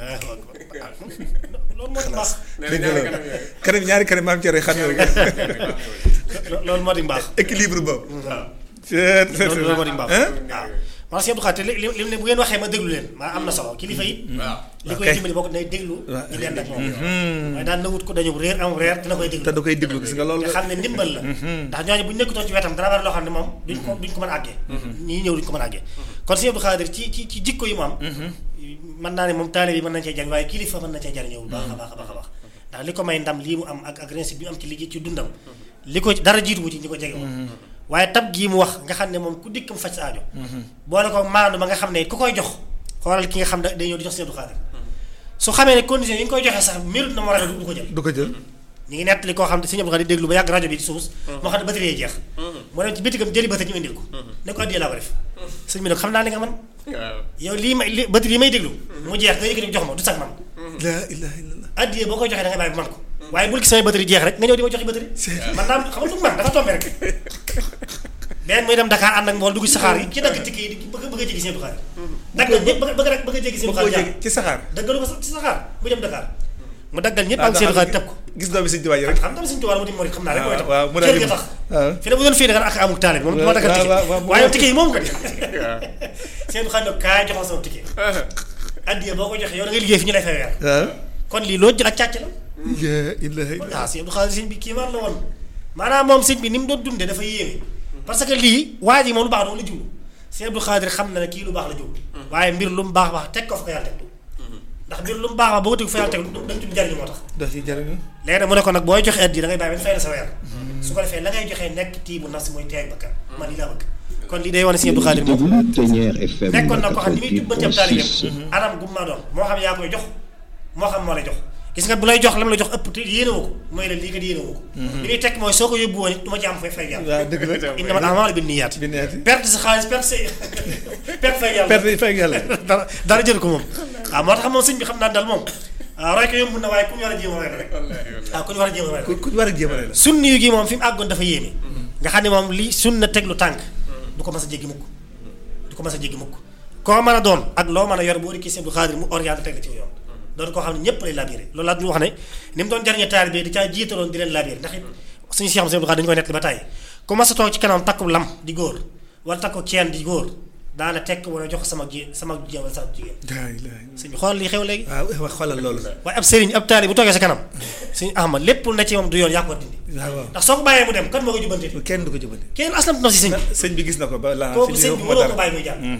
loolu moo di mbaax nee na dëgg ñaari la kanam yooyu kanam ñaari kanam maam Thierno xam nga Lo- loolu moo di mbaax équilibre boobu loolu loolu moo di mbaax Hein? waaw man si Abdou Khadre te li li li bu ngeen waxee ma déglu leen maa am na solo kilifa yi waaw li koy Ok. dimbali bokk day déglu Waaw. di leen ak moom waaye daan na wut ko dañu réer am réer dina koy déglu te da koy déglu gis nga loolu nga xam ne ndimbal la ndax ñooñu bu ñu nekkutoon ci wetam dana bari loo xam ne moom duñ ko duñ ko mën a àggee ñii ñëw duñ ko mën a àggee kon si Abdou Khadre ci ci ci jikko yi mu am mën naa ne moom taalib yi mën nañ cee jariñ waaye kilifa mën na cee jariñoo bu baax a baax a baax a baax ndax li ko may ndam lii mu am ak ak réussite bi mu am ci liggéey ci dundam li ko dara jiituwu ci ñi ko jege woon waaye tab gii mu wax nga xam ne moom ku dikk mu faj sa aajo boole ko maandu ba nga xam ne ku koy jox xoolal ki nga xam ne day ñëw di jox si Abdou Khadre su xamee ne condition yi nga koy joxee sax mérite na moo rajo du ko jël du ko jël ñu ngi nettali koo xam ne sëñ Abdou Khadre di déglu ba yàgg rajo bi di suus moo xam ne batterie yi jeex mu dem ci bitigam jëli batterie ñu indil ko ne ko addiyee laa ko def sëñ bi nag xam naa li nga man waaw yow lii may li batterie yi may déglu mu jeex nga yëkkati jox ma du sax man laa ilaha illallah addiyee boo koy joxee da ngay bàyyi bu man ko waaye bul gis samay batterie jeex rek nga ñëw di ma joxi batterie man naa xam nga du man dafa tombé rek benn muy dem Dakar ànd ak mbool dugg ci saxaar yi ci dagg tikki yi di bëgg bëgg a jéggi sëñ Abdou Khadre daggal ñëpp bëgg bëgg rek bëgg a jéggi sëñ ba Abdou koo Khadre jege ci saxaar daggalu ko sax ci saxaar muy dem Dakar mu daggal ñëpp am sëñ Abdou Khadre teg ko gis doomi sëñ Tuubaa yi rek xam nga suñu tubaab mu di murid xam naa rek mooy tax waaw mu daal cër di ga tax waaw fi ne bu doon fii da nga ak amul taalib moom du ma daggal waaw, ticket waaw, waaw, waaye yow ticket yi moom ko di waaw seen xam ne kaay joxoon sama ticket addiya boo ko joxee yow da ngay liggéey fi ñu lay fay weer waaw kon lii loo jël ak càcc la laa ilaha illallah waaw sëñ Abdou Khadre sëñ bi kii man la woon maanaam moom sëñ bi ni mu doon dundee dafa yéeme parce que lii waa ji moom lu baax doo la jublu sëñ Abdou Khadre xam na ne kii lu baax la jublu waaye mbir lu mu baax baax teg ko fa ko yàlla teg ndax mbir lu mu baax baax boo ko teg fa yàlla teg dañ tudd njariñu moo tax daf ci jariñu léegi nag mu ne ko nag booy joxe addiya da ngay bàyyi ba ñu fay la sa weer su ko defee la ngay joxee nekk tii bu nas mooy teeg bakkan man lii laa bëgg kon lii day wane sëñ Abdou Khadre moom déglu Ténière FM nekkoon na ko xam ni muy jubbanti ab taalibeem 88.6 anam gu mu ma doon moo xam yaa koy jox moo xam moo lay jox gis nga bu lay jox lam la jox ëpp te yéene woo ko mooy la lii kat yéene woo ko li muy tekk mooy soo ko yóbbu woon it du ma ci am fay fay yàlla waaw dëgg la innamal a'maalu binniyaat bi neeti perte sa xaalis perte sa perte fay yàlla perte fay yàlla dara dara jël ko moom waaw moo tax moom sëñ bi xam naa dal moom waaw roy ko yomb na waaye ku ñu war a jéem a roy la rek waaw ku ñu war a jéem a roy la ku ku war a jéemale la sunni yu gi moom fi mu àggoon dafa yéeme nga xam ne moom li sunna teglu tànk du ko mas a jéggi mukk du ko mas a jéggi mukk koo mën a doon ak loo mën a yor boo dikkee Sëñ Abdou Khadre mu orienté teg la ci yoon doon koo xam ne ñëpp lay labiré loolu laa duñu wax ne ni mu doon jariñe taalibe di caa jiitaloon di leen labiré ndax it suñu Cheikh Sëñ Abdou Khadre dañu koy nekk ba tàyyi ku mas a toog ci kanam takku lam di góor wala takku ceen di góor daana tekk wala jox sama ji sama jigéen wala sama jigéen laa ilaha sëñ bi xool li xew léegi waaw wax xoolal loolu waaye ab sëriñ ab taalibe bu toogee sa kanam suñu Ahmad lépp lu ne ci moom du yoon yaa ko dindi waaw waaw ndax soo ko bàyyee mu dem kan moo ko jubbante kenn du ko jubale kenn aslam na si sëñ bi sëñ bi gis na ko ba la kooku sëñ bi mënoo ko bàyyi muy jàll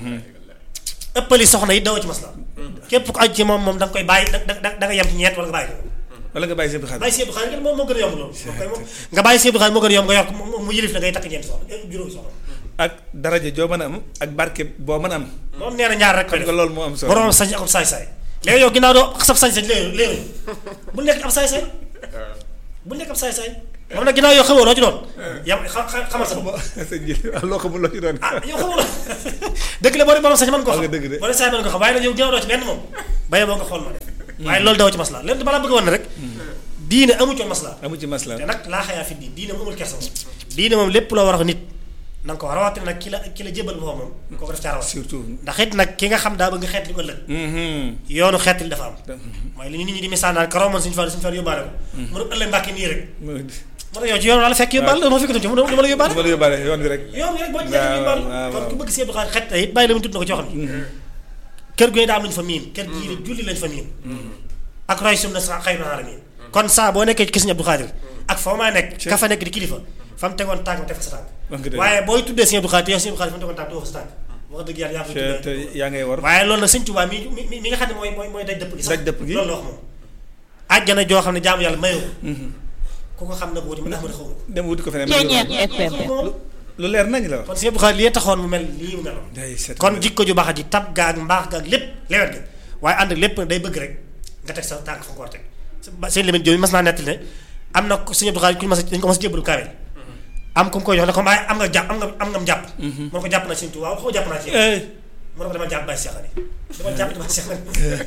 ëppali soxna yi dawoo ci masla képp ku aju ci moom moom da nga koy bàyyi da da da nga yem ci ñeent wala nga bàyyi ko wala nga bàyyi sëñ bi xaar bàyyi Sëñ Abdou Khadre moom moo gën a yomb loolu moom koy moom nga bàyyi Sëñ Abdou Khadre moo gën a yomb nga yor ko mu mu yëlif la ngay takk ñeenti soxna juróomi soxna ak daraja joo mën a am ak barke boo mën a am moom nee na ñaar rek koy xam def nga loolu moo am solo borom sañ ak saay-saay léegi yow ginnaaw doo sab sañ-sañ léegi léegi bu nekk ab saay-saay bu nekk ab saay-saay moom nag ginnaaw yow xamoo loo ci doon yam xam xamal sa bopp sëñ bi loo xamul loo ci doon ah yow xamoo la dëgg la boo dee borom sañ mën ko xam nga dëgg de. boo dee saay mën ko xam waaye nag yow ginnaaw doo ci benn moom baye boo nga xool ma def waaye loolu daw ci masla leen balaa bëgg woon ne rek diine amu ci woon masla amu ci masla te nag laa xayaa fi diin diine moom amul kersa moom diine moom lépp loo war a wax nit na nga ko war a rawatina nag ki la ki la jébal boppam moom kooku def caa rawat surtout ndax it nag ki nga xam daa bëgg xeet li ko ëllëg yoonu xeet li dafa am mooy li nit ñi di misaal naan karaw man suñu fa suñu fa yóbbaale ko mu ne ëllëg mbàkki nii rek mu moo tax yow ci yoon wala fekk yóbbaale la ma fekk ci mu dama la yóbbaale ma la yóbbaale yoon bi rek yoon bi rek boo ci waaw, nekk yóbbaale waaw, kon waaw. ku bëgg si Abdou Khadre xet it bàyyi la mu tudd na ko ci waxam ni kër gu ne daa am lu ñu fa miin kër gii de julli lañ fa miin ak roy sum na sa xëy na la miin kon saa boo nekkee ci kër Sëñ Abdou Khadre ak foo maa nekk ka fa nekk di kilifa fa mu tegoon tànk teg fa sa Wax nga tànk dëgg. waaye booy tuddee Sëñ Abdou Khadre te yow Sëñ Abdou Khadre fa mu tegoon tànk doo fa sa tànk wax dëgg yàlla yaa fa te te tuddee yaa ngay war waaye loolu nag Sëñ Tuubaa mi mi mi nga xam ne mooy mooy mooy daj dëpp gi sax Daj dëpp gi. loolu la wax moom àjjana joo xam ne jaamu yàlla mayoo ko ku ko xam nag wuti mu ndax ma ne xaw ma dem wuti ko feneen Ceeñeex FM. ko lu leer nañ la wax kon Sëñ Abdou Khadre li taxoon mu mel lii mu meloon day set kon jikko ju baax ji tab gaag mbaax gaag lépp lewet ga waaye ànd ak lépp nag day bëgg rek nga teg sa tànk fa nga ko war a teg ba- seen limite jooju mas naa nettali ne am na ko Sëñ Abdou Khadre ku ñu mas a dañu ko mas a jébbalu kaamel am ku mu koy jox ne comme ay am nga jàpp am nga am nga jàpp mu ne ko jàpp naa Sëñ Tuubaa waaw xaw jàpp naa ci yow eh mu ne ko dama jàpp bàyyi seexal yi dama jàpp dama seexal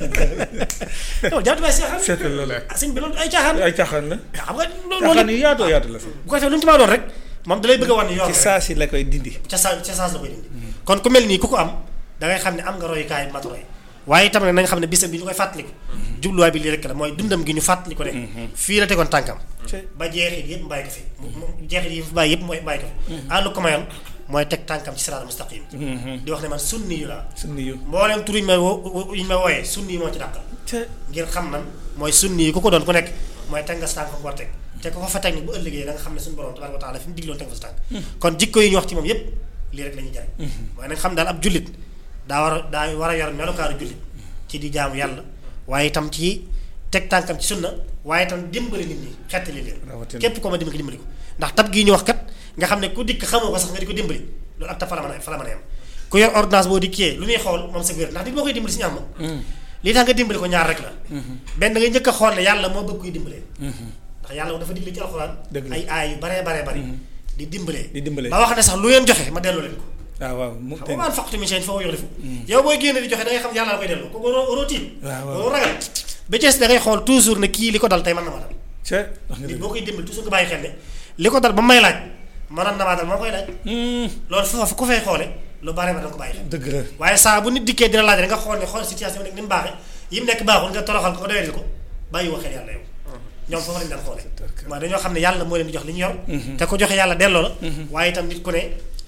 dama jàpp bàyyi seexal seetal loolu ah sëñ bi loolu ay caaxaan ay caaxaan la xam nga loolu caaxaan loolu yu yaatoo yaatu la fi bu ko defee lu mu ci maa doon rek moom da lay bëgg a wan yoon ci rek. saa si la koy dindi ca saa ca saas la koy dindi kon ku mel nii ku ko am da ngay xam ne am nga royukaay mat roy waaye itam nag na nga xam ne bisam bi ñu koy fàttaliku jubluwaay bi lii rek la mooy dundam gi ñu fàttaliku ne fii la tegoon tànkam ba jeexit yëpp mbàyyi ko fi mu- mu- jeexit yi fi bàyyi yëpp mooy mbàyyi ko fi àllu ko mayoon mooy teg tànkam ci siraatal mustaqim di wax ne man sunni yu laa sunni yu mbooleem tur yi ñu may wo yi ñu may wooyee sunni yi moo ci dàqal te ngir xam man mooy sunni yi ku ko doon ku nekk mooy teg nga sa tànk fa ko war a teg te ku ko fa teg ni bu ëllëgee da nga xam ne suñu borom tabaaraka wa taala fi mu digloon teg fa sa tànk kon jikko yi ñu wax ci moom yépp lii rek la ñuy jariñ waaye nag xam daal ab jullit daa war a daa war a yor melokaaru jullit ci di jaamu yàlla waaye itam ci teg tànkam ci sunna waaye itam dimbali nit ñi xettali leen Rawatina. képp ko ma dimbali dimbali ko ndax tab gii ñu wax kat nga xam ne ku dikk xamoo ko sax nga di ko dimbali loolu ab tab fa la mën a fa la mën a yem ku yor ordonnance boo dikkee lu muy xool moom sa wér ndax nit boo koy dimbali si ñaam lii tax nga dimbali ko ñaar rek la benn da ngay njëkk a xool ne yàlla moo bëgg kuy dimbalee ndax yàlla dafa digle ci alxuraan Dëgg la. ay aay yu baree baree bari di dimbalee Di dimbalee. ba wax ne sax lu ngeen joxe ma delloo leen ko waaw waaw mu xam nga maan faqtu min shay'in fa huwa yukhlifu yow booy génne di joxe da ngay xam yàlla la koy delloo ko waroo waroo tiit Waaw, waaw. waroo ragal ba ci des da ngay xool toujours ne kii li ko dal tey mën na ma dal te wax nga nit dëgg boo koy dimbali toujours nga bàyyi xel ne li ko dal ba may laaj mënoon na maa dal moo koy laaj loolu foofu ku fay xoole lu bare ba da nga ko bàyyi xel dëgg la waaye saa bu nit dikkee dina laaj rek nga xool ne xool situation bi nekk ni mu baaxee yi mu nekk baaxul nga toroxal ko nga doyal ko bàyyi woo xel yàlla yow ñoom foofu lañu daan xoole waaye dañoo xam ne yàlla moo leen di jox li ñu yor te ko joxe yàlla delloo la waaye itam nit ku ne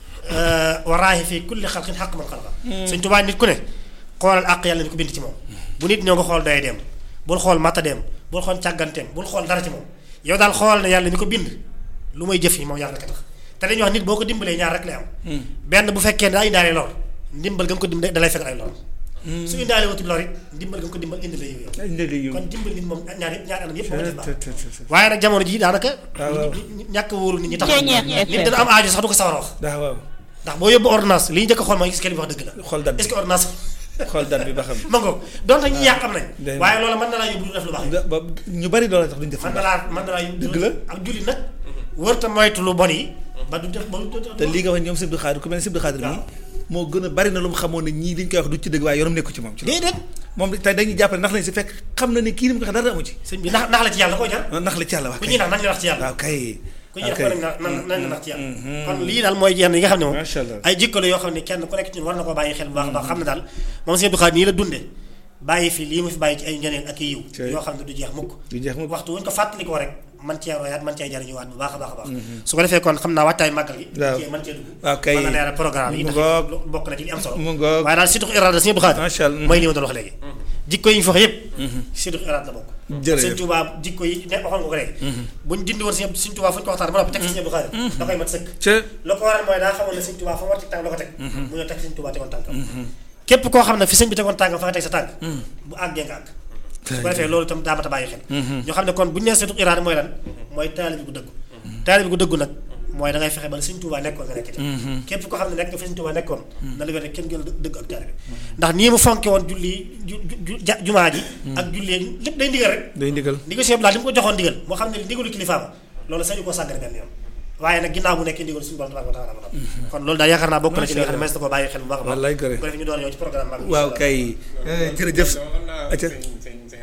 waraahi fii kulli xalqin xaq man xalqa Sëñ Tuubaa nit ku ne xoolal àq yàlla ni ko bind ci moom bu nit ñoo nga xool doy dem bul xool matta dem bul xool càgganteem bul xool dara ci moom yow daal xool ne yàlla ni ko bind lu may jëf yi moom yàlla ka tax te dañuy wax nit boo ko dimbalee ñaar rek lay am benn bu fekkee ne daa indaale lor ndimbal ga nga ko dimbale dalay fekk ay lor su indaale wutul lor it ndimbal ga nga ko dimbal indi la yow yow ay njëg yu kon dimbal nit moom ñaar yëpp ñaar anam yëpp moo def baax te te te waaye nag jamono jii daanaka waaw waaw. ñi- ñi- ñàkk a wóoru nit ñi tax Ceeñeex nit FM. dana am aajo sax du ko sawar a wax daa waaw ndax boo yóbbu ordonnance li ñu njëkk a xool mooy est-ce que li mu wax dëgg la xool dat bi est-ce que ordonnance xool dat bi ba xam ma ngoog donte ñi yàq am nañ day- waaye loolu mën na laa yóbbu du def lu baax da ba ñu bari loolu tax duñ def mën na laa mën na laa yóbbu Dëgg la. ak julli nag wërta moytu lu bon yi ba du def ba du def te lii nga wax ñoom Sibdu Xaadir ku mel ne Sibdu Xaadir nii moo gën a bari na lu mu xamoon ne ñii liñ koy wax du ci dëgg waaye yoonam nekku ci moom ci loolu. déedéet moom tey dañuy jàppale ndax lañ si fekk xam na ne kii ni mu ko wax dara amu ci sëñ bi nax nax la ci yàlla da koy jar ndax la ci yàlla wax ku kay ñuy nax nañ la nax ci yàlla waaw kay ku ñuy waaw nax kay nañ la nañ nañ la nax ci yàlla kon lii daal mooy yenn yi nga xam ne moom Macha Allah. ay jikko la yoo xam ne kenn ku nekk ci ñun war na koo bàyyi xel bu baax a baax xam ne daal moom sëñ Abdou Khadre nii la dunde bàyyi fi lii mu fi bàyyi ci ay ngeneen ak i yiw Cey. yoo xam ne du jeex mukk du jeex mukk. waxtu wuñ ko fàttali ko rek man cee royaat man cee jariñuwaat bu baax a baax a baax su ko defee kon xam naa wàccaay màggal gi Waaw. cee man cee dugg waaw kay. mën na leeral programme yi Mu ndax ngoog. lu- bokk na ci li am solo mu ngoog. waaye daal surtout irada sëñ Abdou Khadre Macha Allah. mooy li ma doon wax léegi jikko yi ñu fox yëpp surtout irada la bokk Jërëjëf. sëñ Touba jikko yi ne waxoon nga ko léegi buñ dindi woon sëñ sëñ Touba fu ñu ko waxtaan ba noppi teg fi sëñ Abdou Khadre da koy mat sëkk ca la ko waral mooy daa xamoon ne sëñ Touba fa mu war a teg tànk la ko teg mu ñëw teg sëñ Touba tegoon tànkam képp koo xam ne fi sëñ bi tegoon tànkam fa nga teg sa tànk bu àggee nga àgg su ko defee loolu itam daa mat a bàyyi xel ñoo xam ne kon bu ñu nee surtout irada mooy lan mooy taalibi gu dëggu taalibi gu dëggu nag mooy da ngay fexe ba la Sëñ Tuubaa nekkoon nga nekk ci képp ko xam ne nekk nga fi Sëñ Tuubaa nekkoon na la wér ne kenn gën a dëgg ak taalibe ndax nii mu fonke woon julli ju ju jumaa ji ak jullee lépp day ndigal rek day ndigal ndigal Sëñ Abdou Lahad li mu ko joxoon ndigal moo xam ne ndigalu kilifaam loolu sañu koo sàggane benn yoon waaye nag ginnaaw bu nekkee ndigal suñu borom tabaaraka wa taala kon loolu daal yaakaar naa bokk na ci li nga xam ne mas na koo bàyyi xel bu baax a baax wallaay kër bu ko defee ñu doon ñëw ci programme waaw kay jërëjëf xam naa acca sëñ sëñ